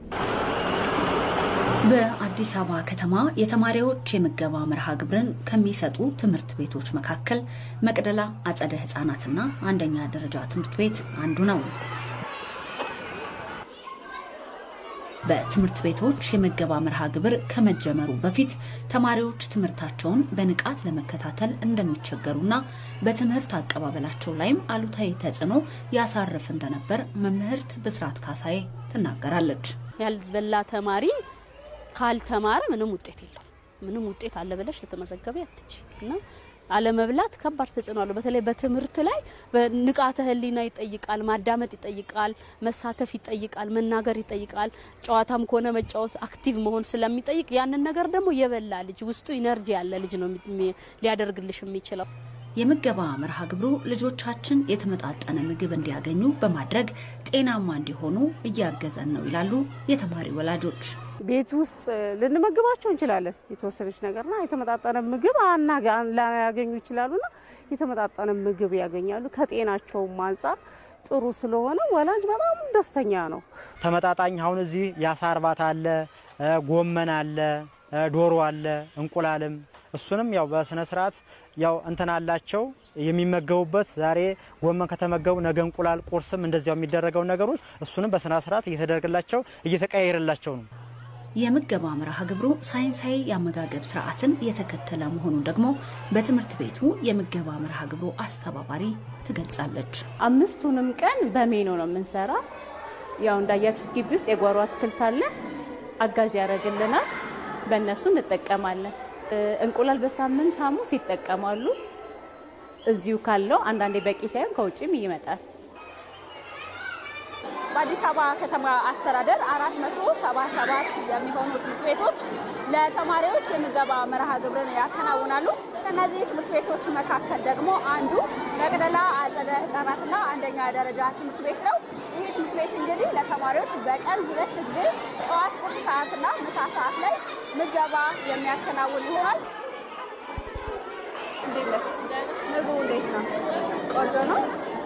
በአዲስ አበባ ከተማ የተማሪዎች የምገባ መርሃ ግብርን ከሚሰጡ ትምህርት ቤቶች መካከል መቅደላ አጸደ ሕጻናትና አንደኛ ደረጃ ትምህርት ቤት አንዱ ነው። በትምህርት ቤቶች የምገባ መርሃ ግብር ከመጀመሩ በፊት ተማሪዎች ትምህርታቸውን በንቃት ለመከታተል እንደሚቸገሩና በትምህርት አቀባበላቸው ላይም አሉታዊ ተጽዕኖ ያሳርፍ እንደነበር መምህርት ብስራት ካሳዬ ትናገራለች። ያልበላ ተማሪ ካልተማረ ምንም ውጤት የለው። ምንም ውጤት አለ ብለሽ ልትመዘገቢ አትች እና አለመብላት ከባድ ተጽዕኖ አለው። በተለይ በትምህርት ላይ በንቃተ ህሊና ይጠይቃል፣ ማዳመጥ ይጠይቃል፣ መሳተፍ ይጠይቃል፣ መናገር ይጠይቃል። ጨዋታም ከሆነ መጫወት፣ አክቲቭ መሆን ስለሚጠይቅ ያንን ነገር ደግሞ የበላ ልጅ ውስጡ ኢነርጂ ያለ ልጅ ነው ሊያደርግልሽ የሚችለው። የምገባ መርሃ ግብሩ ልጆቻችን የተመጣጠነ ምግብ እንዲያገኙ በማድረግ ጤናማ እንዲሆኑ እያገዘን ነው ይላሉ የተማሪ ወላጆች። ቤት ውስጥ ልንመግባቸው እንችላለን የተወሰነች ነገርና የተመጣጠነ ምግብ ላያገኙ ይችላሉና የተመጣጠነ ምግብ ያገኛሉ። ከጤናቸውም አንጻር ጥሩ ስለሆነ ወላጅ በጣም ደስተኛ ነው። ተመጣጣኝ አሁን እዚህ የአሳ እርባታ አለ፣ ጎመን አለ፣ ዶሮ አለ፣ እንቁላልም እሱንም ያው በስነ ስርዓት ያው እንትን አላቸው የሚመገቡበት። ዛሬ ጎመን ከተመገቡ ነገ እንቁላል፣ ቁርስም እንደዚያው የሚደረገው ነገሮች እሱንም በስነ ስርዓት እየተደረገላቸው እየተቀያየረላቸው ነው። የምገባ መርሃ ግብሩ ሳይንሳዊ የአመጋገብ ስርዓትን የተከተለ መሆኑን ደግሞ በትምህርት ቤቱ የምገባ መርሃ ግብሩ አስተባባሪ ትገልጻለች። አምስቱንም ቀን በሜኖ ነው የምንሰራ። ያው እንዳያችሁት ግቢ ውስጥ የጓሮ አትክልት አለ፣ አጋዥ ያደርግልናል። በእነሱ እንጠቀማለን። እንቁላል በሳምንት ሐሙስ ይጠቀማሉ። እዚሁ ካለው አንዳንዴ በቂ ሳይሆን ከውጭም ይመጣል። በአዲስ አበባ ከተማ አስተዳደር 477 የሚሆኑ ትምህርት ቤቶች ለተማሪዎች የምገባ መርሃ ግብርን ያከናውናሉ። ከእነዚህ ትምህርት ቤቶች መካከል ደግሞ አንዱ መቅደላ አጸደ ሕጻናትና አንደኛ ደረጃ ትምህርት ቤት ነው። ይህ ትምህርት ቤት እንግዲህ ለተማሪዎች በቀን ሁለት ጊዜ ጠዋት ቁርስ ሰዓትና ምሳ ሰዓት ላይ ምገባ የሚያከናውን ይሆናል። እንዴት ነሽ? ምግቡ እንዴት ነው? ቆንጆ ነው።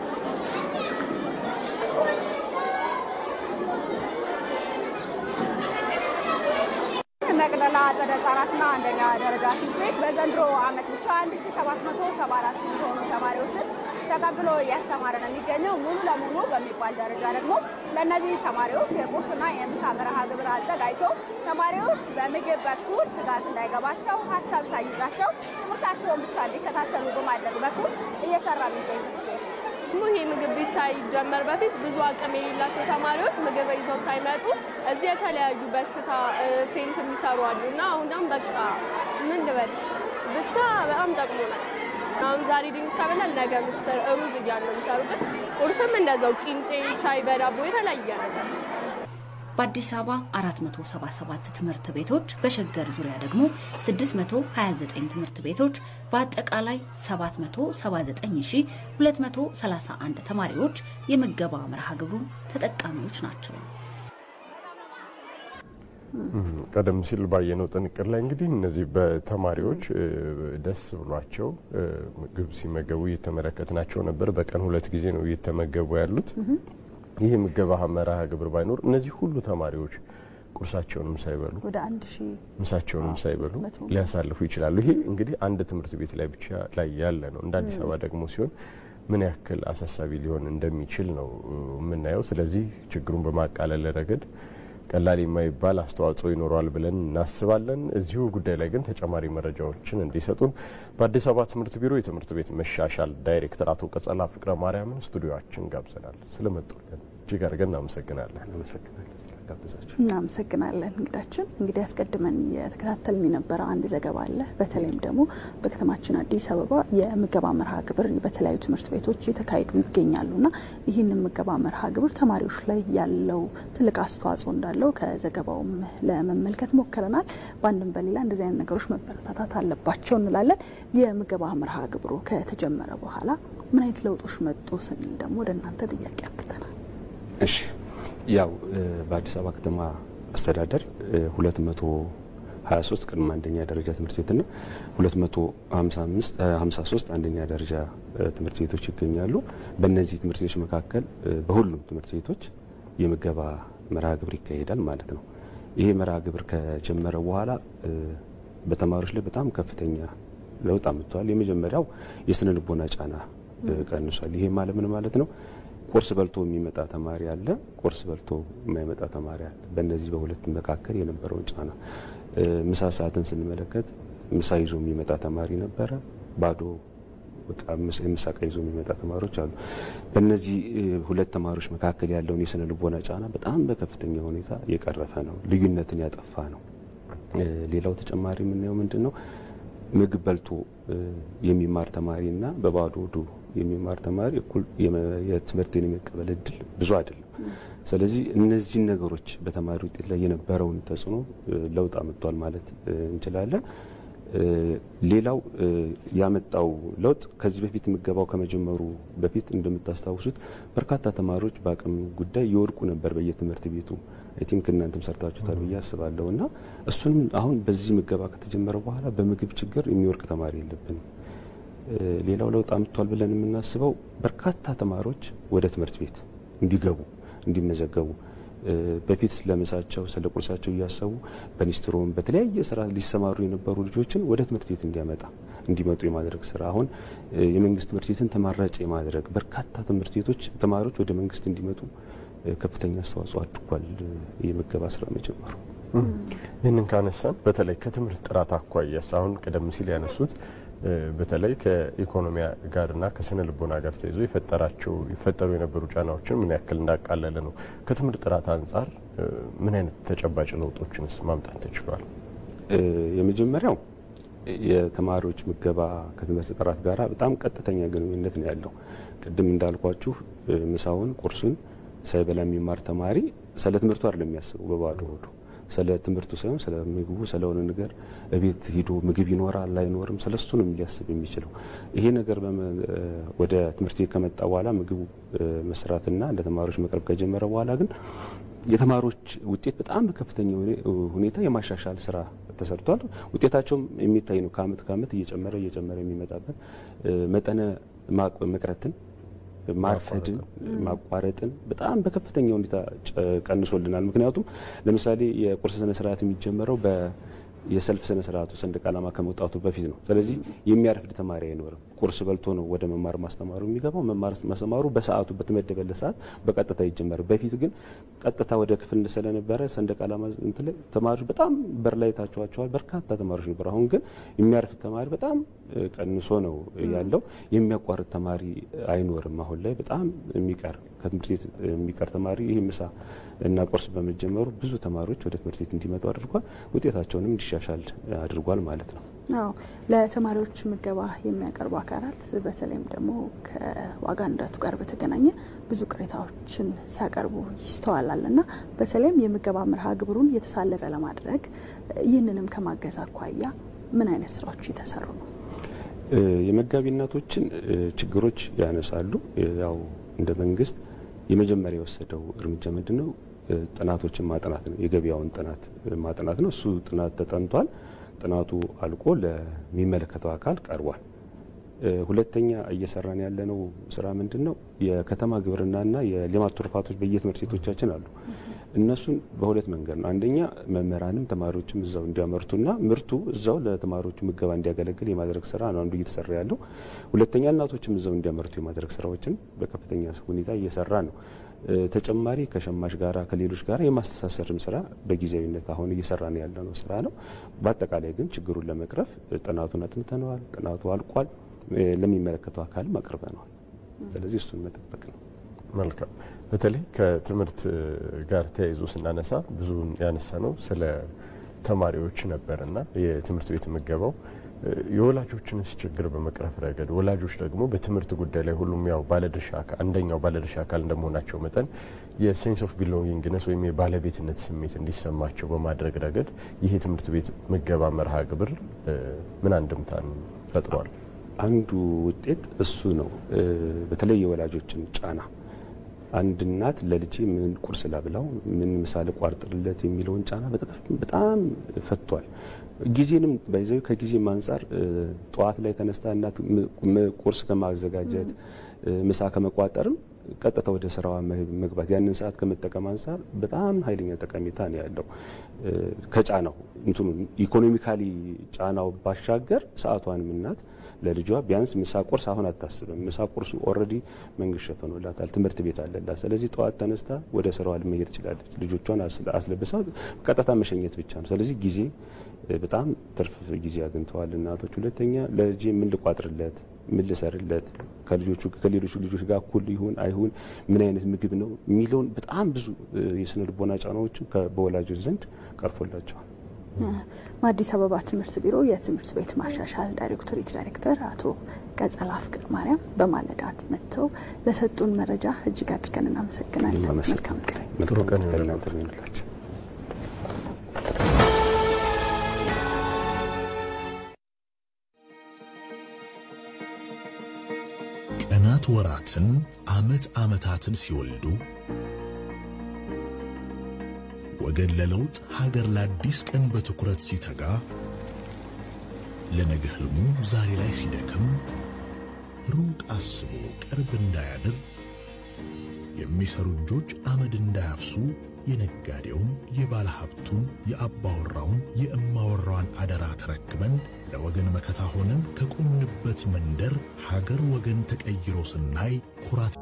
መቅደላ አጸደ ሕጻናትና አንደኛ ደረጃ ትምህርት ቤት በዘንድሮ ዓመት ብቻ 1774 የሚሆኑ ተማሪዎችን ተቀብሎ እያስተማረ ነው የሚገኘው። ሙሉ ለሙሉ በሚባል ደረጃ ደግሞ ለእነዚህ ተማሪዎች የቁርስና የምሳ መርሃ ግብር አዘጋጅቶ ተማሪዎች በምግብ በኩል ስጋት እንዳይገባቸው ሀሳብ ሳይዛቸው ትምህርታቸውን ብቻ እንዲከታተሉ በማድረግ በኩል እየሰራ የሚገኝ ትምህርት ቤት ነው። ይሄ ምግብ ቤት ሳይጀመር በፊት ብዙ አቅም የሌላቸው ተማሪዎች ምግብ ይዘው ሳይመጡ እዚህ የተለያዩ በሽታ ፌንት የሚሰሩ አሉ እና አሁን ደግሞ በቃ ምን ልበል ብቻ በጣም ጠቅሞናል። አሁን ዛሬ ድንች ከበላል ነገ ምስር፣ ሩዝ እያሉ ነው የሚሰሩበት። ቁርስም እንደዛው ቂንጬ፣ ሻይ በዳቦ የተለያየ ነገር በአዲስ አበባ 477 ትምህርት ቤቶች በሸገር ዙሪያ ደግሞ 629 ትምህርት ቤቶች በአጠቃላይ 779231 ተማሪዎች የምገባ መርሃ ግብሩ ተጠቃሚዎች ናቸው። ቀደም ሲል ባየነው ጥንቅር ላይ እንግዲህ እነዚህ በተማሪዎች ደስ ብሏቸው ምግብ ሲመገቡ እየተመለከትናቸው ነበር። በቀን ሁለት ጊዜ ነው እየተመገቡ ያሉት። ይህ ምገባ መርሃ ግብር ባይኖር እነዚህ ሁሉ ተማሪዎች ቁርሳቸውንም ሳይበሉ ወደ አንድ ሺህ ምሳቸውንም ሳይበሉ ሊያሳልፉ ይችላሉ። ይሄ እንግዲህ አንድ ትምህርት ቤት ላይ ብቻ ላይ ያለ ነው። እንደ አዲስ አበባ ደግሞ ሲሆን ምን ያክል አሳሳቢ ሊሆን እንደሚችል ነው የምናየው። ስለዚህ ችግሩን በማቃለል ረገድ ቀላል የማይባል አስተዋጽኦ ይኖረዋል ብለን እናስባለን። እዚሁ ጉዳይ ላይ ግን ተጨማሪ መረጃዎችን እንዲሰጡን በአዲስ አበባ ትምህርት ቢሮ የትምህርት ቤት መሻሻል ዳይሬክተር አቶ ቀጸላ ፍቅረ ማርያምን ስቱዲዮችን ጋብዘናል። ስለመጡልን እጅግ አድርገን እናመሰግናለን። እናመሰግናለን እንግዳችን። እንግዲህ አስቀድመን የተከታተልን የነበረ አንድ ዘገባ አለ። በተለይም ደግሞ በከተማችን አዲስ አበባ የምገባ መርሃ ግብር በተለያዩ ትምህርት ቤቶች እየተካሄዱ ይገኛሉና ይህንን ምገባ መርሃ ግብር ተማሪዎች ላይ ያለው ትልቅ አስተዋጽኦ እንዳለው ከዘገባውም ለመመልከት ሞክረናል። በአንድም በሌላ እንደዚህ አይነት ነገሮች መበረታታት አለባቸው እንላለን። የምገባ መርሃ ግብሩ ከተጀመረ በኋላ ምን አይነት ለውጦች መጡ ስንል ደግሞ ወደ እናንተ ጥያቄ አብተናል። እሺ ያው በአዲስ አበባ ከተማ አስተዳደር 223 ቅድመ አንደኛ ደረጃ ትምህርት ቤትና 253 አንደኛ ደረጃ ትምህርት ቤቶች ይገኛሉ። በእነዚህ ትምህርት ቤቶች መካከል በሁሉም ትምህርት ቤቶች የምገባ መርሃ ግብር ይካሄዳል ማለት ነው። ይሄ መርሃ ግብር ከጀመረ በኋላ በተማሪዎች ላይ በጣም ከፍተኛ ለውጥ አምጥተዋል። የመጀመሪያው የስነ ልቦና ጫና ቀንሷል። ይሄ ማለት ምን ማለት ነው? ቁርስ በልቶ የሚመጣ ተማሪ አለ፣ ቁርስ በልቶ የማይመጣ ተማሪ አለ። በእነዚህ በሁለት መካከል የነበረውን ጫና ምሳ ሰዓትን ስንመለከት ምሳ ይዞ የሚመጣ ተማሪ ነበረ፣ ባዶ ምሳ ዕቃ ይዞ የሚመጣ ተማሪዎች አሉ። በእነዚህ ሁለት ተማሪዎች መካከል ያለውን የስነ ልቦና ጫና በጣም በከፍተኛ ሁኔታ የቀረፈ ነው፣ ልዩነትን ያጠፋ ነው። ሌላው ተጨማሪ የምናየው ምንድን ነው? ምግብ በልቶ የሚማር ተማሪና በባዶ ሆዱ የሚማር ተማሪ እኩል የትምህርትን የመቀበል እድል ብዙ አይደለም። ስለዚህ እነዚህን ነገሮች በተማሪ ውጤት ላይ የነበረውን ተጽዕኖ ለውጥ አምጥቷል ማለት እንችላለን። ሌላው ያመጣው ለውጥ ከዚህ በፊት ምገባው ከመጀመሩ በፊት እንደምታስታውሱት በርካታ ተማሪዎች በአቅም ጉዳይ ይወድቁ ነበር በየትምህርት ቤቱ። አይ ቲንክ እናንተም ሰርታችሁታል ብዬ አስባለሁ። እና እሱንም አሁን በዚህ ምገባ ከተጀመረ በኋላ በምግብ ችግር የሚወድቅ ተማሪ የለብንም። ሌላው ለውጥ አምጥቷል ብለን የምናስበው በርካታ ተማሪዎች ወደ ትምህርት ቤት እንዲገቡ እንዲመዘገቡ በፊት ለምሳቸው ስለ ቁርሳቸው እያሰቡ በሊስትሮም በተለያየ ስራ ሊሰማሩ የነበሩ ልጆችን ወደ ትምህርት ቤት እንዲያመጣ እንዲመጡ የማድረግ ስራ አሁን የመንግስት ትምህርት ቤትን ተማራጭ የማድረግ በርካታ ትምህርት ቤቶች ተማሪዎች ወደ መንግስት እንዲመጡ ከፍተኛ አስተዋጽኦ አድርጓል የምገባ ስራ መጀመሩ። ይህንን ካነሳን በተለይ ከትምህርት ጥራት አኳያስ አሁን ቀደም ሲል ያነሱት በተለይ ከኢኮኖሚ ጋርና ከስነ ልቦና ጋር ተይዞ የፈጠራቸው ይፈጠሩ የነበሩ ጫናዎችን ምን ያክል እንዳቃለለ ነው። ከትምህርት ጥራት አንጻር ምን አይነት ተጨባጭ ለውጦችንስ ማምጣት ተችሏል? የመጀመሪያው የተማሪዎች ምገባ ከትምህርት ጥራት ጋር በጣም ቀጥተኛ ግንኙነት ነው ያለው። ቅድም እንዳልኳችሁ ምሳውን ቁርሱን ሳይበላ የሚማር ተማሪ ስለ ትምህርቱ አይደለም የሚያስበው በባዶ ሆዱ ስለ ትምህርቱ ሳይሆን ስለ ምግቡ ስለሆነ ነገር እቤት ሂዶ ምግብ ይኖራል አይኖርም ስለ እሱ ነው ሊያስብ የሚችለው። ይሄ ነገር ወደ ትምህርት ቤት ከመጣ በኋላ ምግቡ መስራትና ለተማሪዎች መቅረብ ከጀመረ በኋላ ግን የተማሪዎች ውጤት በጣም በከፍተኛ ሁኔታ የማሻሻል ስራ ተሰርቷል። ውጤታቸውም የሚታይ ነው። ከአመት ከአመት እየጨመረ እየጨመረ የሚመጣበት መጠነ መቅረትን ማርፈድን ማቋረጥን በጣም በከፍተኛ ሁኔታ ቀንሶልናል። ምክንያቱም ለምሳሌ የቁርስ ስነ ስርዓት የሚጀመረው በ የሰልፍ ስነ ስርዓቱ ሰንደቅ ዓላማ ከመውጣቱ በፊት ነው። ስለዚህ የሚያረፍድ ተማሪ አይኖርም። ቁርስ በልቶ ነው ወደ መማር ማስተማሩ የሚገባው። መማር ማስተማሩ በሰዓቱ በተመደበለት ሰዓት በቀጥታ ይጀመር። በፊት ግን ቀጥታ ወደ ክፍል ስለነበረ ሰንደቅ ዓላማ እንትን ላይ ተማሪዎች በጣም በር ላይ ታቸዋቸዋል። በርካታ ተማሪዎች ነበሩ። አሁን ግን የሚያርፍድ ተማሪ በጣም ቀንሶ ነው ያለው። የሚያቋርጥ ተማሪ አይኖርም። አሁን ላይ በጣም የሚቀር ከትምህርት ቤት የሚቀር ተማሪ ይህ ምሳ እና ቁርስ በመጀመሩ ብዙ ተማሪዎች ወደ ትምህርት ቤት እንዲመጡ አድርጓል። ውጤታቸውንም እንዲሻሻል አድርጓል ማለት ነው። አዎ ለተማሪዎች ምገባ የሚያቀርቡ አካላት በተለይም ደግሞ ከዋጋ ንረቱ ጋር በተገናኘ ብዙ ቅሬታዎችን ሲያቀርቡ ይስተዋላል እና በተለይም የምገባ መርሃ ግብሩን የተሳለጠ ለማድረግ ይህንንም ከማገዝ አኳያ ምን አይነት ስራዎች እየተሰሩ ነው? የመጋቢ እናቶችን ችግሮች ያነሳሉ። ያው እንደ መንግስት የመጀመሪያ የወሰደው እርምጃ ምንድን ነው? ጥናቶችን ማጥናት ነው። የገበያውን ጥናት ማጥናት ነው። እሱ ጥናት ተጠንቷል። ጥናቱ አልቆ ለሚመለከተው አካል ቀርቧል። ሁለተኛ እየሰራን ያለነው ስራ ምንድን ነው? የከተማ ግብርናና የሌማት ትሩፋቶች በየትምህርት ቤቶቻችን አሉ። እነሱን በሁለት መንገድ ነው። አንደኛ መምህራንም ተማሪዎችም እዛው እንዲያመርቱና ምርቱ እዛው ለተማሪዎቹ ምገባ እንዲያገለግል የማድረግ ስራ ነው አንዱ እየተሰራ ያለው። ሁለተኛ እናቶችም እዛው እንዲያመርቱ የማድረግ ስራዎችን በከፍተኛ ሁኔታ እየሰራ ነው። ተጨማሪ ከሸማች ጋራ ከሌሎች ጋራ የማስተሳሰርም ስራ በጊዜያዊነት አሁን እየሰራን ያለነው ስራ ነው። በአጠቃላይ ግን ችግሩን ለመቅረፍ ጥናቱን አጥንተነዋል። ጥናቱ አልቋል። ለሚመለከተው አካልም አቅርበነዋል። ስለዚህ እሱን መጠበቅ ነው። መልካም። በተለይ ከትምህርት ጋር ተያይዞ ስናነሳ ብዙን ያነሳ ነው ስለ ተማሪዎች ነበርና የትምህርት ቤት ምገባው የወላጆችንስ ችግር በመቅረፍ ረገድ ወላጆች ደግሞ በትምህርት ጉዳይ ላይ ሁሉም ያው ባለድርሻ አንደኛው ባለድርሻ አካል እንደመሆናቸው መጠን የሴንስ ኦፍ ቢሎንጊንግነስ ወይም የባለቤትነት ስሜት እንዲሰማቸው በማድረግ ረገድ ይህ የትምህርት ቤት ምገባ መርሃ ግብር ምን አንድምታን ፈጥሯል? አንዱ ውጤት እሱ ነው። በተለይ የወላጆችን ጫና አንድ እናት ለልጄ ምን ቁርስ ላብላው፣ ምን ምሳ ልቋርጥለት የሚለውን ጫና በጣም ፈቷል። ጊዜንም ባይዘው ከጊዜም አንጻር ጠዋት ላይ ተነስታ እናት ቁርስ ከማዘጋጀት ምሳ ከመቋጠርም ቀጥታ ወደ ስራዋ መግባት ያንን ሰዓት ከመጠቀም አንጻር በጣም ኃይለኛ ጠቀሜታ ነው ያለው። ከጫናው እንትኑ ኢኮኖሚካሊ ጫናው ባሻገር ሰዓቷንም እናት ለልጇ ቢያንስ ምሳ ቁርስ አሁን አታስብም። ምሳ ቁርሱ ኦልሬዲ መንግስት ሸፈኖላታል፣ ትምህርት ቤት አለላት። ስለዚህ ጠዋት ተነስታ ወደ ስራዋ መሄድ ትችላለች። ልጆቿን አስለብሳ ቀጥታ መሸኘት ብቻ ነው። ስለዚህ ጊዜ በጣም ትርፍ ጊዜ አግኝተዋል እናቶች። ሁለተኛ ለልጄ ምን ልቋጥርለት፣ ምን ልሰርለት፣ ከልጆቹ ከሌሎቹ ልጆች ጋር እኩል ይሁን አይሁን፣ ምን አይነት ምግብ ነው የሚለውን በጣም ብዙ የስነ ልቦና ጫናዎችም በወላጆች ዘንድ ቀርፎላቸዋል። አዲስ አበባ ትምህርት ቢሮ የትምህርት ቤት ማሻሻል ዳይሬክቶሬት ዳይሬክተር አቶ ቀጸላ ፍቅር ማርያም በማለዳት መጥተው ለሰጡን መረጃ እጅግ አድርገን እናመሰግናለን። መልካም ቀን። ጥሩ ቀን ይሆንላችሁ። ቀናት ወራትን፣ አመት አመታትን ሲወልዱ ወገን ለለውጥ ሀገር ለአዲስ ቀን በትኩረት ሲተጋ ለነገ ህልሙ ዛሬ ላይ ሲደክም ሩቅ አስቦ ቅርብ እንዳያድር የሚሰሩ እጆች አመድ እንዳያፍሱ የነጋዴውን የባለ ሀብቱን የአባወራውን የእማወራዋን አደራ ተረክበን ለወገን መከታ ሆነን ከቆምንበት መንደር ሀገር ወገን ተቀይሮ ስናይ ኩራት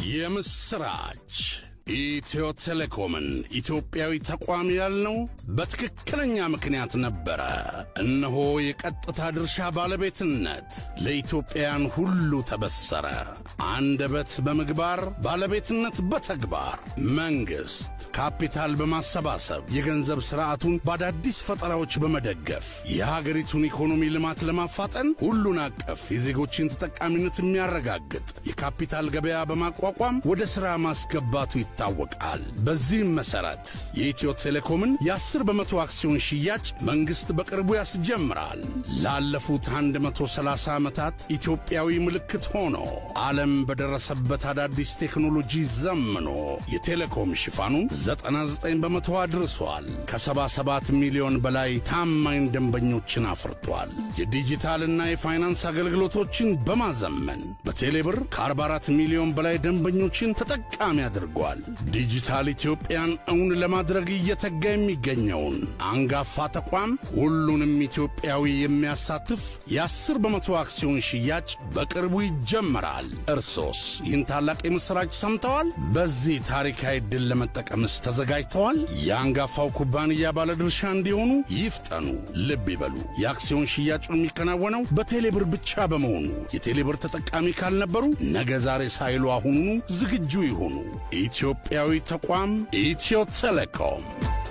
የምስራች ኢትዮ ቴሌኮምን ኢትዮጵያዊ ተቋም ያልነው በትክክለኛ ምክንያት ነበረ። እነሆ የቀጥታ ድርሻ ባለቤትነት ለኢትዮጵያውያን ሁሉ ተበሰረ። አንደበት በምግባር ባለቤትነት በተግባር መንግሥት ካፒታል በማሰባሰብ የገንዘብ ሥርዓቱን በአዳዲስ ፈጠራዎች በመደገፍ የሀገሪቱን ኢኮኖሚ ልማት ለማፋጠን ሁሉን አቀፍ የዜጎችን ተጠቃሚነት የሚያረጋግጥ የካፒታል ገበያ በማቋቋም ወደ ሥራ ማስገባቱ ይታወቃል። በዚህም መሠረት የኢትዮ ቴሌኮምን የ10 በመቶ አክሲዮን ሽያጭ መንግሥት በቅርቡ ያስጀምራል። ላለፉት 130 ዓመታት ኢትዮጵያዊ ምልክት ሆኖ ዓለም በደረሰበት አዳዲስ ቴክኖሎጂ ዘምኖ የቴሌኮም ሽፋኑን 99 በመቶ አድርሷል። ከ77 ሚሊዮን በላይ ታማኝ ደንበኞችን አፍርቷል። የዲጂታልና የፋይናንስ አገልግሎቶችን በማዘመን በቴሌብር ከ44 ሚሊዮን በላይ ደንበኞችን ተጠቃሚ አድርጓል። ዲጂታል ኢትዮጵያን እውን ለማድረግ እየተጋ የሚገኘውን አንጋፋ ተቋም ሁሉንም ኢትዮጵያዊ የሚያሳትፍ የ10 በመቶ አክሲዮን ሽያጭ በቅርቡ ይጀመራል። እርሶስ ይህን ታላቅ የምሥራች ሰምተዋል? በዚህ ታሪካዊ ዕድል ለመጠቀምስ ተዘጋጅተዋል? የአንጋፋው ኩባንያ ባለድርሻ እንዲሆኑ ይፍጠኑ። ልብ ይበሉ፣ የአክሲዮን ሽያጩ የሚከናወነው በቴሌብር ብቻ በመሆኑ የቴሌብር ተጠቃሚ ካልነበሩ ነገ ዛሬ ሳይሉ አሁኑኑ ዝግጁ ይሁኑ። ኢትዮጵያዊ ተቋም ኢትዮ ቴሌኮም።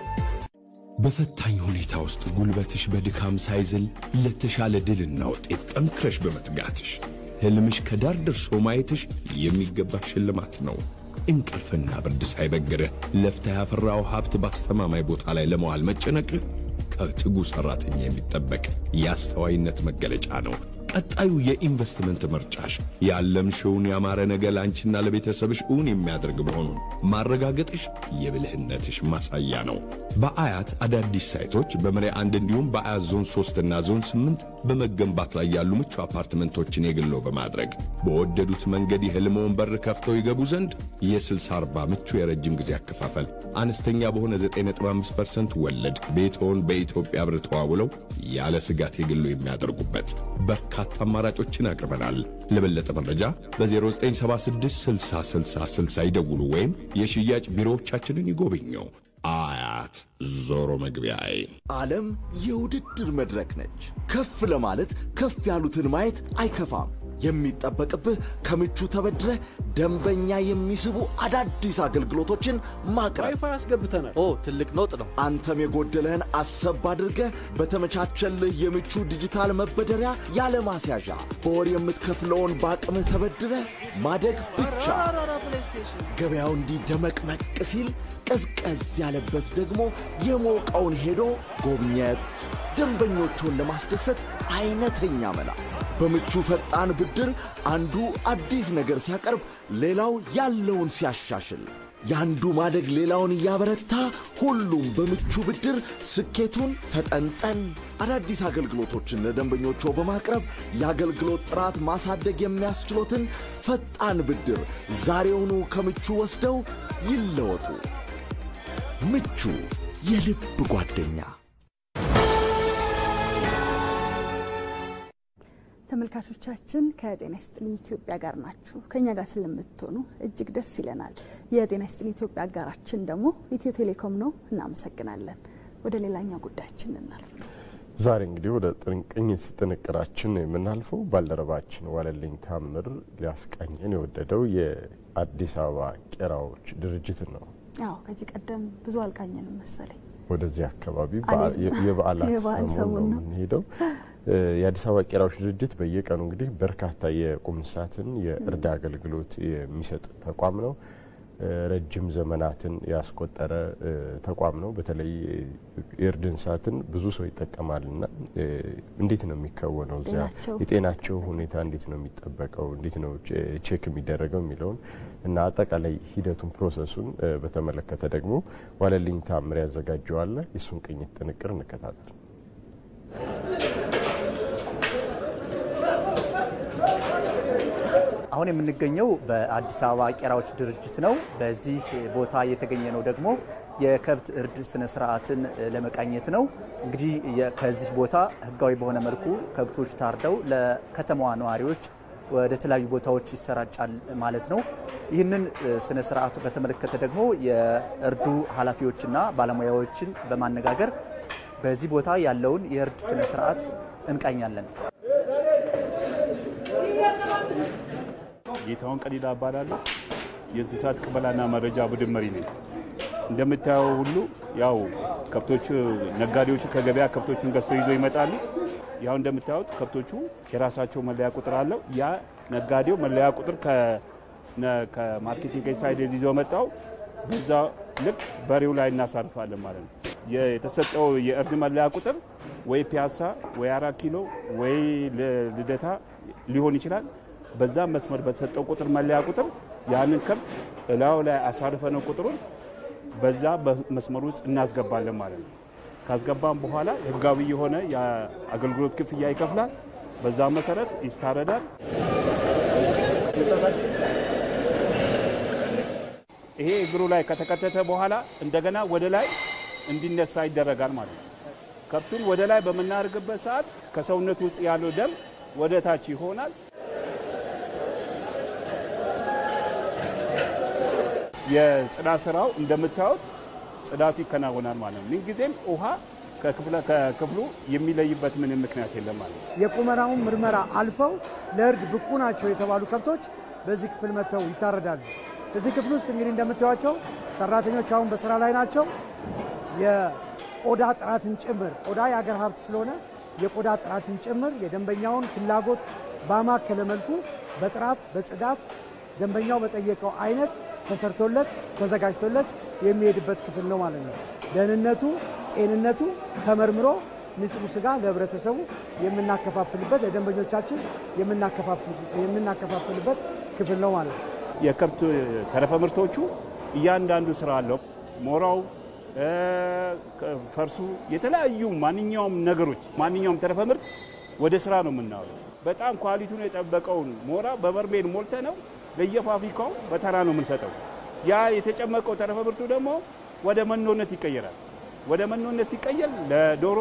በፈታኝ ሁኔታ ውስጥ ጉልበትሽ በድካም ሳይዝል ለተሻለ ድልና ውጤት ጠንክረሽ በመትጋትሽ ሕልምሽ ከዳር ደርሶ ማየትሽ የሚገባ ሽልማት ነው። እንቅልፍና ብርድ ሳይበግርህ ለፍታ ያፈራው ሀብት በአስተማማኝ ቦታ ላይ ለመዋል መጨነቅህ ከትጉ ሠራተኛ የሚጠበቅ የአስተዋይነት መገለጫ ነው። ቀጣዩ የኢንቨስትመንት ምርጫሽ ያለምሽውን ያማረ ነገ ለአንቺና ለቤተሰብሽ እውን የሚያደርግ መሆኑን ማረጋገጥሽ የብልህነትሽ ማሳያ ነው። በአያት አዳዲስ ሳይቶች በመሪያ አንድ እንዲሁም በአያት ዞን 3 እና ዞን 8 በመገንባት ላይ ያሉ ምቹ አፓርትመንቶችን የግሎ በማድረግ በወደዱት መንገድ የሕልመውን በር ከፍተው ይገቡ ዘንድ የ60/40 ምቹ የረጅም ጊዜ አከፋፈል አነስተኛ በሆነ 9.5% ወለድ ቤትዎን በኢትዮጵያ ብር ተዋውለው ያለ ስጋት የግሎ የሚያደርጉበት በርካታ አማራጮችን አቅርበናል። ለበለጠ መረጃ በ0976 60 60 60 ይደውሉ ወይም የሽያጭ ቢሮዎቻችንን ይጎብኙ። አያት ዞሮ መግቢያዬ። ዓለም የውድድር መድረክ ነች። ከፍ ለማለት ከፍ ያሉትን ማየት አይከፋም። የሚጠበቅብህ ከምቹ ተበድረህ ደንበኛ የሚስቡ አዳዲስ አገልግሎቶችን ማቅረብ። ዋይፋይ አስገብተናል። ኦ ትልቅ ለውጥ ነው። አንተም የጎደለህን አሰብ አድርገህ በተመቻቸልህ የምቹ ዲጂታል መበደሪያ ያለ ማስያዣ በወር የምትከፍለውን በአቅምህ ተበድረህ ማደግ ብቻ። ገበያው እንዲህ ደመቅመቅ ሲል ቀዝቀዝ ያለበት ደግሞ የሞቀውን ሄዶ ጎብኘት፣ ደንበኞቹን ለማስደሰት አይነተኛ መላ። በምቹ ፈጣን ብድር አንዱ አዲስ ነገር ሲያቀርብ፣ ሌላው ያለውን ሲያሻሽል፣ የአንዱ ማደግ ሌላውን እያበረታ፣ ሁሉም በምቹ ብድር ስኬቱን ፈጠንጠን። አዳዲስ አገልግሎቶችን ለደንበኞቹ በማቅረብ የአገልግሎት ጥራት ማሳደግ የሚያስችሎትን ፈጣን ብድር ዛሬውኑ ከምቹ ወስደው ይለወጡ። ምቹ የልብ ጓደኛ። ተመልካቾቻችን ከጤና ይስጥልኝ ኢትዮጵያ ጋር ናችሁ። ከኛ ጋር ስለምትሆኑ እጅግ ደስ ይለናል። የጤና ይስጥልኝ ኢትዮጵያ አጋራችን ደግሞ ኢትዮ ቴሌኮም ነው። እናመሰግናለን። ወደ ሌላኛው ጉዳያችን እናልፍ። ዛሬ እንግዲህ ወደ ቅኝት ጥንቅራችን ነው የምናልፈው። ባልደረባችን ዋለልኝ ታምር ሊያስቃኘን የወደደው የአዲስ አበባ ቄራዎች ድርጅትን ነው። አዎ ከዚህ ቀደም ብዙ አልቃኘንም መሰለኝ። ወደዚህ አካባቢ የበዓላት ሰሞን ነው የምንሄደው። የአዲስ አበባ ቄራዎች ድርጅት በየቀኑ እንግዲህ በርካታ የቁም እንስሳትን የእርዳ አገልግሎት የሚሰጥ ተቋም ነው። ረጅም ዘመናትን ያስቆጠረ ተቋም ነው። በተለይ የእርድ እንስሳትን ብዙ ሰው ይጠቀማልና እንዴት ነው የሚከወነው? እዚያ የጤናቸው ሁኔታ እንዴት ነው የሚጠበቀው? እንዴት ነው ቼክ የሚደረገው የሚለውን እና አጠቃላይ ሂደቱን ፕሮሰሱን በተመለከተ ደግሞ ዋለልኝ ታምር ያዘጋጀዋለ። የሱን ቅኝት ጥንቅር እንከታተል። አሁን የምንገኘው በአዲስ አበባ ቄራዎች ድርጅት ነው። በዚህ ቦታ የተገኘ ነው ደግሞ የከብት እርድ ስነ ስርዓትን ለመቃኘት ነው። እንግዲህ ከዚህ ቦታ ህጋዊ በሆነ መልኩ ከብቶች ታርደው ለከተማዋ ነዋሪዎች ወደ ተለያዩ ቦታዎች ይሰራጫል ማለት ነው። ይህንን ስነ ስርዓት በተመለከተ ደግሞ የእርዱ ኃላፊዎችና ባለሙያዎችን በማነጋገር በዚህ ቦታ ያለውን የእርድ ስነ ስርዓት እንቃኛለን። ጌታውን ቀዲዳ እባላለሁ። የእንስሳት ቅበላና መረጃ ቡድን መሪ ነኝ። እንደምታየው ሁሉ ያው ከብቶቹ ነጋዴዎቹ ከገበያ ከብቶቹን ገዝተው ይዞ ይመጣሉ። ያው እንደምታዩት ከብቶቹ የራሳቸው መለያ ቁጥር አለው። ያ ነጋዴው መለያ ቁጥር ከማርኬቲንግ ሳይድ ይዞ መጣው በዛ ልክ በሬው ላይ እናሳርፋለን ማለት ነው። የተሰጠው የእርድ መለያ ቁጥር ወይ ፒያሳ ወይ አራት ኪሎ ወይ ልደታ ሊሆን ይችላል። በዛ መስመር በተሰጠው ቁጥር መለያ ቁጥር ያንን ከብት እላዩ ላይ አሳርፈነው ቁጥሩን በዛ መስመር ውስጥ እናስገባለን ማለት ነው። ካስገባም በኋላ ህጋዊ የሆነ የአገልግሎት ክፍያ ይከፍላል። በዛ መሰረት ይታረዳል። ይሄ እግሩ ላይ ከተከተተ በኋላ እንደገና ወደ ላይ እንዲነሳ ይደረጋል ማለት ነው። ከብቱን ወደ ላይ በምናደርግበት ሰዓት ከሰውነቱ ውስጥ ያለው ደም ወደ ታች ይሆናል። የጽዳት ስራው እንደምታዩት ጽዳቱ ይከናወናል ማለት ነው። ምንጊዜም ውሃ ከክፍሉ የሚለይበት ምንም ምክንያት የለም ማለት ነው። የቁመናውን ምርመራ አልፈው ለእርድ ብቁ ናቸው የተባሉ ከብቶች በዚህ ክፍል መጥተው ይታረዳሉ። እዚህ ክፍል ውስጥ እንግዲህ እንደምታዩቸው ሰራተኞች አሁን በስራ ላይ ናቸው። የቆዳ ጥራትን ጭምር ቆዳ የአገር ሀብት ስለሆነ የቆዳ ጥራትን ጭምር የደንበኛውን ፍላጎት ባማከለ መልኩ በጥራት በጽዳት ደንበኛው በጠየቀው አይነት ተሰርቶለት ተዘጋጅቶለት የሚሄድበት ክፍል ነው ማለት ነው። ደህንነቱ፣ ጤንነቱ ተመርምሮ ንጹህ ስጋ ለህብረተሰቡ የምናከፋፍልበት ለደንበኞቻችን የምናከፋፍልበት ክፍል ነው ማለት ነው። የከብት ተረፈ ምርቶቹ እያንዳንዱ ስራ አለው። ሞራው፣ ፈርሱ፣ የተለያዩ ማንኛውም ነገሮች ማንኛውም ተረፈ ምርት ወደ ስራ ነው የምናውለው። በጣም ኳሊቲውን የጠበቀውን ሞራ በበርሜል ሞልተ ነው ለየፋብሪካው በተራ ነው የምንሰጠው። ያ የተጨመቀው ተረፈ ምርቱ ደግሞ ወደ መኖነት ይቀየራል። ወደ መኖነት ሲቀየር ለዶሮ፣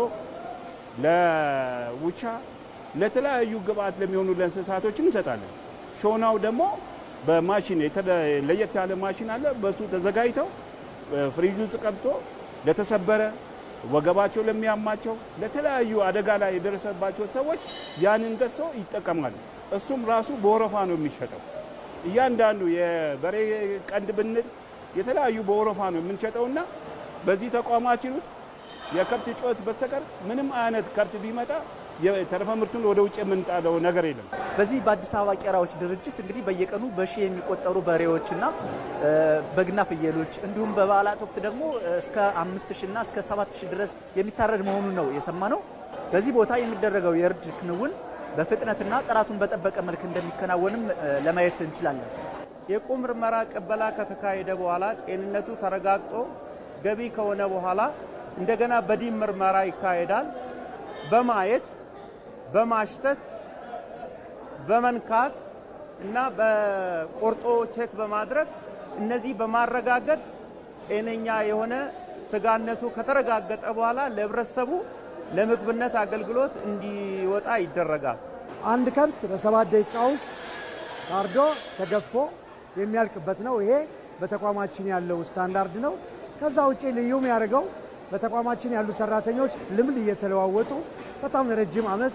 ለውቻ፣ ለተለያዩ ግብአት ለሚሆኑ ለእንስሳቶች እንሰጣለን። ሾናው ደግሞ በማሽን ለየት ያለ ማሽን አለ። በሱ ተዘጋጅተው ፍሪጅ ውስጥ ቀብቶ ለተሰበረ ወገባቸው ለሚያማቸው ለተለያዩ አደጋ ላይ የደረሰባቸው ሰዎች ያንን ገዝተው ይጠቀማሉ። እሱም ራሱ በወረፋ ነው የሚሸጠው። እያንዳንዱ የበሬ ቀንድ ብንል የተለያዩ በወረፋ ነው የምንሸጠውና በዚህ ተቋማችን ውስጥ የከብት ጩኸት በስተቀር ምንም አይነት ከብት ቢመጣ የተረፈ ምርቱን ወደ ውጭ የምንጣለው ነገር የለም። በዚህ በአዲስ አበባ ቄራዎች ድርጅት እንግዲህ በየቀኑ በሺህ የሚቆጠሩ በሬዎችና በግና ፍየሎች እንዲሁም በበዓላት ወቅት ደግሞ እስከ አምስት ሺና እስከ ሰባት ሺህ ድረስ የሚታረድ መሆኑን ነው የሰማነው። በዚህ ቦታ የሚደረገው የእርድ ክንውን በፍጥነትና ጥራቱን በጠበቀ መልክ እንደሚከናወንም ለማየት እንችላለን። የቁም ምርመራ ቅበላ ከተካሄደ በኋላ ጤንነቱ ተረጋግጦ ገቢ ከሆነ በኋላ እንደገና በዲን ምርመራ ይካሄዳል። በማየት በማሽተት በመንካት እና በቆርጦ ቼክ በማድረግ እነዚህ በማረጋገጥ ጤነኛ የሆነ ስጋነቱ ከተረጋገጠ በኋላ ለህብረተሰቡ ለምግብነት አገልግሎት እንዲወጣ ይደረጋል። አንድ ከብት በሰባት ደቂቃ ውስጥ ታርዶ ተገፎ የሚያልቅበት ነው። ይሄ በተቋማችን ያለው ስታንዳርድ ነው። ከዛ ውጭ ልዩ የሚያደርገው በተቋማችን ያሉ ሰራተኞች ልምድ እየተለዋወጡ በጣም ረጅም ዓመት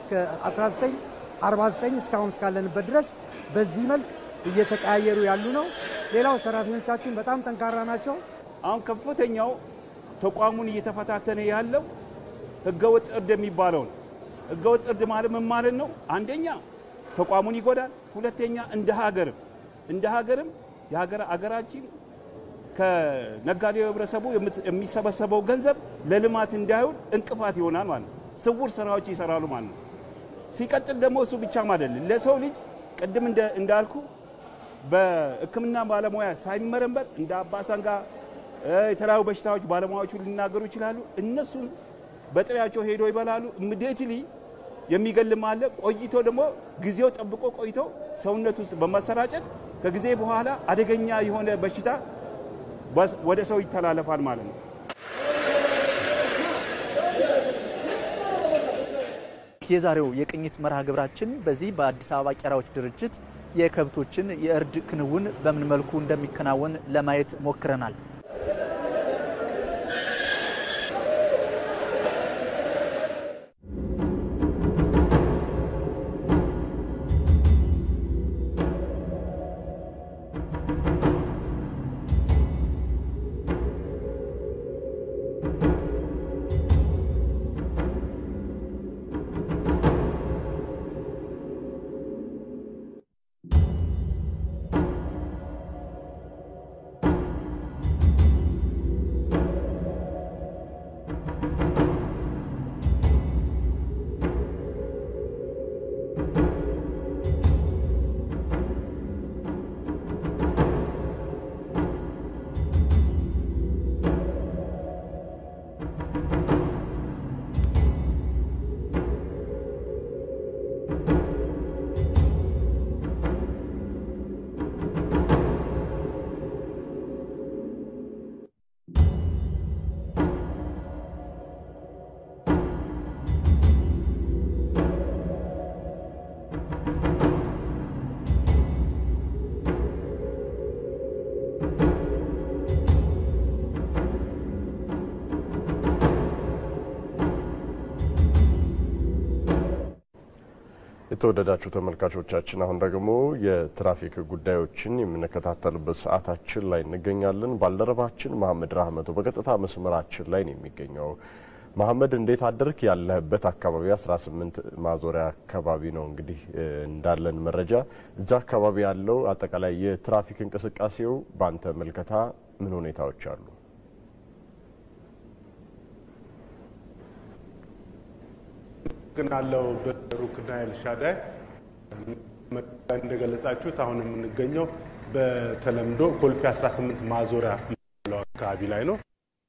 ከ1949 እስካሁን እስካለንበት ድረስ በዚህ መልክ እየተቀያየሩ ያሉ ነው። ሌላው ሰራተኞቻችን በጣም ጠንካራ ናቸው። አሁን ከፍተኛው ተቋሙን እየተፈታተነ ያለው ህገወጥ እርድ የሚባለው ነው። ህገወጥ እርድ ማለት ምን ማለት ነው? አንደኛ ተቋሙን ይጎዳል። ሁለተኛ እንደ ሀገርም እንደ ሀገርም የሀገር አገራችን ከነጋዴው ህብረተሰቡ የሚሰበሰበው ገንዘብ ለልማት እንዳይውል እንቅፋት ይሆናል ማለት ነው። ስውር ስራዎች ይሰራሉ ማለት ነው። ሲቀጥል ደግሞ እሱ ብቻ ማለት ነው ለሰው ልጅ ቅድም እንዳልኩ በሕክምና ባለሙያ ሳይመረመር እንደ አባሳንጋ የተለያዩ በሽታዎች ባለሙያዎቹ ሊናገሩ ይችላሉ። እነሱ በጥሬያቸው ሄዶ ይበላሉ። ኢሚዲየትሊ የሚገልም አለ። ቆይቶ ደግሞ ጊዜው ጠብቆ ቆይቶ ሰውነት ውስጥ በማሰራጨት ከጊዜ በኋላ አደገኛ የሆነ በሽታ ወደ ሰው ይተላለፋል ማለት ነው። የዛሬው የቅኝት መርሃ ግብራችን በዚህ በአዲስ አበባ ቄራዎች ድርጅት የከብቶችን የእርድ ክንውን በምን መልኩ እንደሚከናወን ለማየት ሞክረናል። የተወደዳችሁ ተመልካቾቻችን አሁን ደግሞ የትራፊክ ጉዳዮችን የምንከታተልበት ሰዓታችን ላይ እንገኛለን። ባልደረባችን መሀመድ ራህመቶ በቀጥታ መስመራችን ላይ ነው የሚገኘው። መሀመድ እንዴት አደርክ? ያለህበት አካባቢ 18 ማዞሪያ አካባቢ ነው እንግዲህ እንዳለን መረጃ። እዛ አካባቢ ያለው አጠቃላይ የትራፊክ እንቅስቃሴው በአንተ መልከታ ምን ሁኔታዎች አሉ? ግን አለው በሩክና ኤልሻዳይ እንደገለጻችሁት አሁን የምንገኘው በተለምዶ ኮልፌ 18 ማዞሪያ የሚባለው አካባቢ ላይ ነው።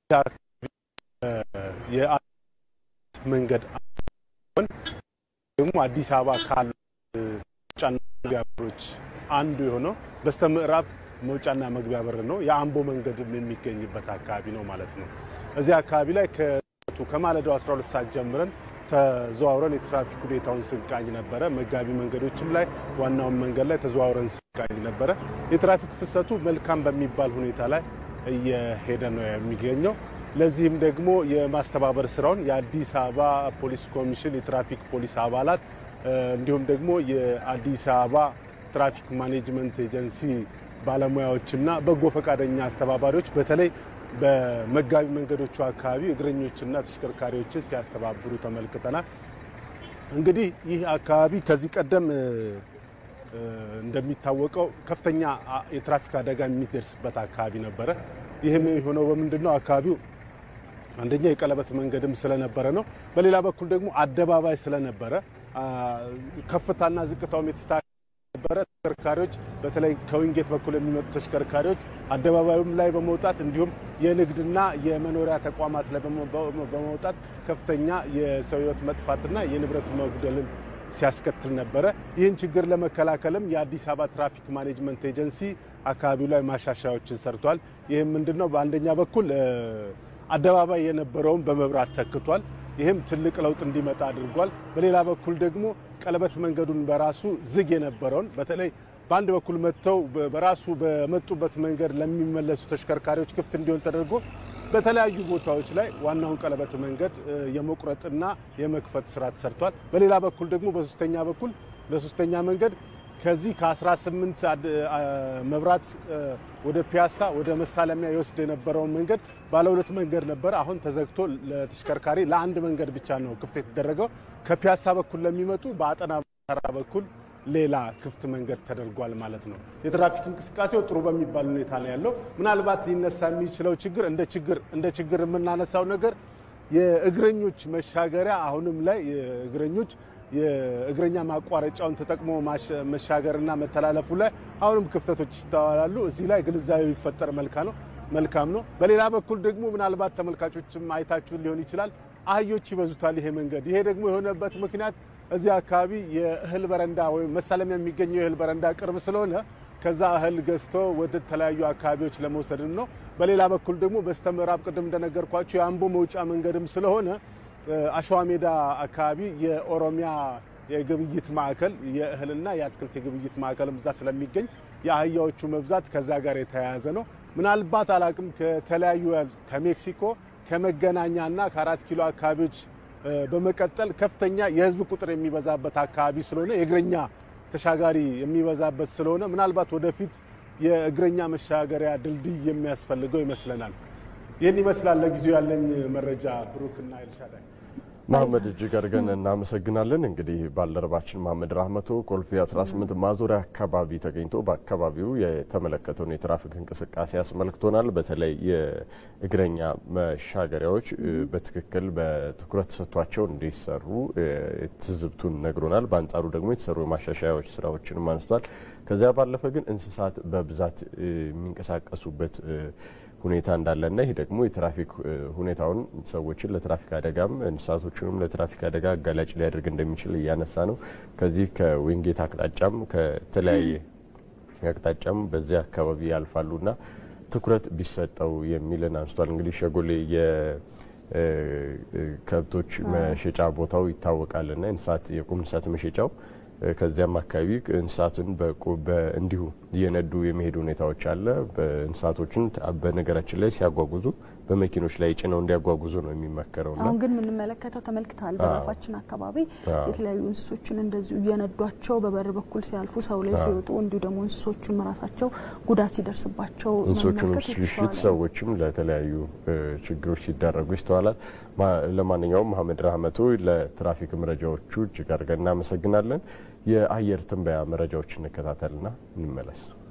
መንገድ ደግሞ አዲስ አበባ ካሉ መውጫና መግቢያ በሮች አንዱ የሆነው በስተ ምዕራብ መውጫና መግቢያ በር ነው። የአምቦ መንገድ የሚገኝበት አካባቢ ነው ማለት ነው። እዚህ አካባቢ ላይ ከማለዳው 12 ሰዓት ጀምረን ተዘዋውረን የትራፊክ ሁኔታውን ስንቃኝ ነበረ። መጋቢ መንገዶችም ላይ ዋናውን መንገድ ላይ ተዘዋውረን ስንቃኝ ነበረ። የትራፊክ ፍሰቱ መልካም በሚባል ሁኔታ ላይ እየሄደ ነው የሚገኘው። ለዚህም ደግሞ የማስተባበር ስራውን የአዲስ አበባ ፖሊስ ኮሚሽን የትራፊክ ፖሊስ አባላት እንዲሁም ደግሞ የአዲስ አበባ ትራፊክ ማኔጅመንት ኤጀንሲ ባለሙያዎችና በጎ ፈቃደኛ አስተባባሪዎች በተለይ በመጋቢ መንገዶቹ አካባቢ እግረኞችና ተሽከርካሪዎችን ሲያስተባብሩ ተመልክተናል። እንግዲህ ይህ አካባቢ ከዚህ ቀደም እንደሚታወቀው ከፍተኛ የትራፊክ አደጋ የሚደርስበት አካባቢ ነበረ። ይህም የሆነው በምንድን ነው? አካባቢው አንደኛ የቀለበት መንገድም ስለነበረ ነው። በሌላ በኩል ደግሞ አደባባይ ስለነበረ ከፍታና ዝቅታውም የተስተካከለ ነበረ። ተሽከርካሪዎች በተለይ ከዊንጌት በኩል የሚመጡ ተሽከርካሪዎች አደባባዩም ላይ በመውጣት እንዲሁም የንግድና የመኖሪያ ተቋማት ላይ በመውጣት ከፍተኛ የሰው ሕይወት መጥፋትና የንብረት መጉደልን ሲያስከትል ነበረ። ይህን ችግር ለመከላከልም የአዲስ አበባ ትራፊክ ማኔጅመንት ኤጀንሲ አካባቢው ላይ ማሻሻያዎችን ሰርቷል። ይህም ምንድን ነው? በአንደኛ በኩል አደባባይ የነበረውን በመብራት ተክቷል። ይህም ትልቅ ለውጥ እንዲመጣ አድርጓል። በሌላ በኩል ደግሞ ቀለበት መንገዱን በራሱ ዝግ የነበረውን በተለይ በአንድ በኩል መጥተው በራሱ በመጡበት መንገድ ለሚመለሱ ተሽከርካሪዎች ክፍት እንዲሆን ተደርጎ በተለያዩ ቦታዎች ላይ ዋናውን ቀለበት መንገድ የመቁረጥና የመክፈት ስራ ተሰርቷል። በሌላ በኩል ደግሞ በሶስተኛ በኩል በሶስተኛ መንገድ ከዚህ ከ18 መብራት ወደ ፒያሳ ወደ መሳለሚያ ይወስድ የነበረውን መንገድ ባለ ሁለት መንገድ ነበር። አሁን ተዘግቶ ለተሽከርካሪ ለአንድ መንገድ ብቻ ነው ክፍት የተደረገው። ከፒያሳ በኩል ለሚመጡ በአጠና ተራ በኩል ሌላ ክፍት መንገድ ተደርጓል ማለት ነው። የትራፊክ እንቅስቃሴው ጥሩ በሚባል ሁኔታ ላይ ያለው ምናልባት ሊነሳ የሚችለው ችግር እንደ ችግር እንደ ችግር የምናነሳው ነገር የእግረኞች መሻገሪያ አሁንም ላይ የእግረኞች የእግረኛ ማቋረጫውን ተጠቅሞ መሻገርና መተላለፉ ላይ አሁንም ክፍተቶች ይስተዋላሉ። እዚህ ላይ ግንዛቤ ቢፈጠር መልካም ነው መልካም ነው። በሌላ በኩል ደግሞ ምናልባት ተመልካቾችም አይታችሁ ሊሆን ይችላል አህዮች ይበዙታል ይሄ መንገድ። ይሄ ደግሞ የሆነበት ምክንያት እዚህ አካባቢ የእህል በረንዳ ወይም መሳለሚያ የሚገኘው የእህል በረንዳ ቅርብ ስለሆነ ከዛ እህል ገዝቶ ወደ ተለያዩ አካባቢዎች ለመውሰድም ነው። በሌላ በኩል ደግሞ በስተ ምዕራብ ቅድም እንደነገርኳቸው የአምቦ መውጫ መንገድም ስለሆነ አሸዋ ሜዳ አካባቢ የኦሮሚያ የግብይት ማዕከል የእህልና የአትክልት የግብይት ማዕከልም እዛ ስለሚገኝ የአህያዎቹ መብዛት ከዛ ጋር የተያያዘ ነው። ምናልባት አላቅም ከተለያዩ ከሜክሲኮ ከመገናኛና ከአራት ኪሎ አካባቢዎች በመቀጠል ከፍተኛ የህዝብ ቁጥር የሚበዛበት አካባቢ ስለሆነ የእግረኛ ተሻጋሪ የሚበዛበት ስለሆነ ምናልባት ወደፊት የእግረኛ መሻገሪያ ድልድይ የሚያስፈልገው ይመስለናል። ይህን ይመስላል ለጊዜው ያለኝ መረጃ። ብሩክና ኤልሻዳይ መሀመድ እጅግ አድርገን እናመሰግናለን። እንግዲህ ባልደረባችን መሀመድ ራህመቶ ኮልፌ 18 ማዞሪያ አካባቢ ተገኝቶ በአካባቢው የተመለከተውን የትራፊክ እንቅስቃሴ አስመልክቶናል። በተለይ የእግረኛ መሻገሪያዎች በትክክል በትኩረት ተሰጥቷቸው እንዲሰሩ ትዝብቱን ነግሮናል። በአንጻሩ ደግሞ የተሰሩ የማሻሻያዎች ስራዎችንም አንስቷል። ከዚያ ባለፈ ግን እንስሳት በብዛት የሚንቀሳቀሱበት ሁኔታ እንዳለና ይህ ደግሞ የትራፊክ ሁኔታውን ሰዎችን ለትራፊክ አደጋም እንስሳቶችንም ለትራፊክ አደጋ አጋላጭ ሊያደርግ እንደሚችል እያነሳ ነው። ከዚህ ከዊንጌት አቅጣጫም ከተለያየ አቅጣጫም በዚያ አካባቢ ያልፋሉና ትኩረት ቢሰጠው የሚልን አንስቷል። እንግዲህ ሸጎሌ የከብቶች መሸጫ ቦታው ይታወቃልና እንስሳት የቁም እንስሳት መሸጫው ከዚያም አካባቢ እንስሳትን እንዲሁ እየነዱ የመሄድ ሁኔታዎች አለ። እንስሳቶችን በነገራችን ላይ ሲያጓጉዙ በመኪኖች ላይ ጭነው እንዲያጓጉዙ ነው የሚመከረው። አሁን ግን የምንመለከተው ተመልክተሃል፣ በራፋችን አካባቢ የተለያዩ እንስሶችን እንደዚሁ እየነዷቸው በበር በኩል ሲያልፉ ሰው ላይ ሲወጡ፣ እንዲሁ ደግሞ እንስሶቹም ራሳቸው ጉዳት ሲደርስባቸው እንስሶቹንም ሲሽት ሰዎችም ለተለያዩ ችግሮች ሲዳረጉ ይስተዋላል። ለማንኛውም መሀመድ ራህመቶ ለትራፊክ መረጃዎቹ እጅግ አድርገን እናመሰግናለን። የአየር ትንበያ መረጃዎች እንከታተልና እንመለስ።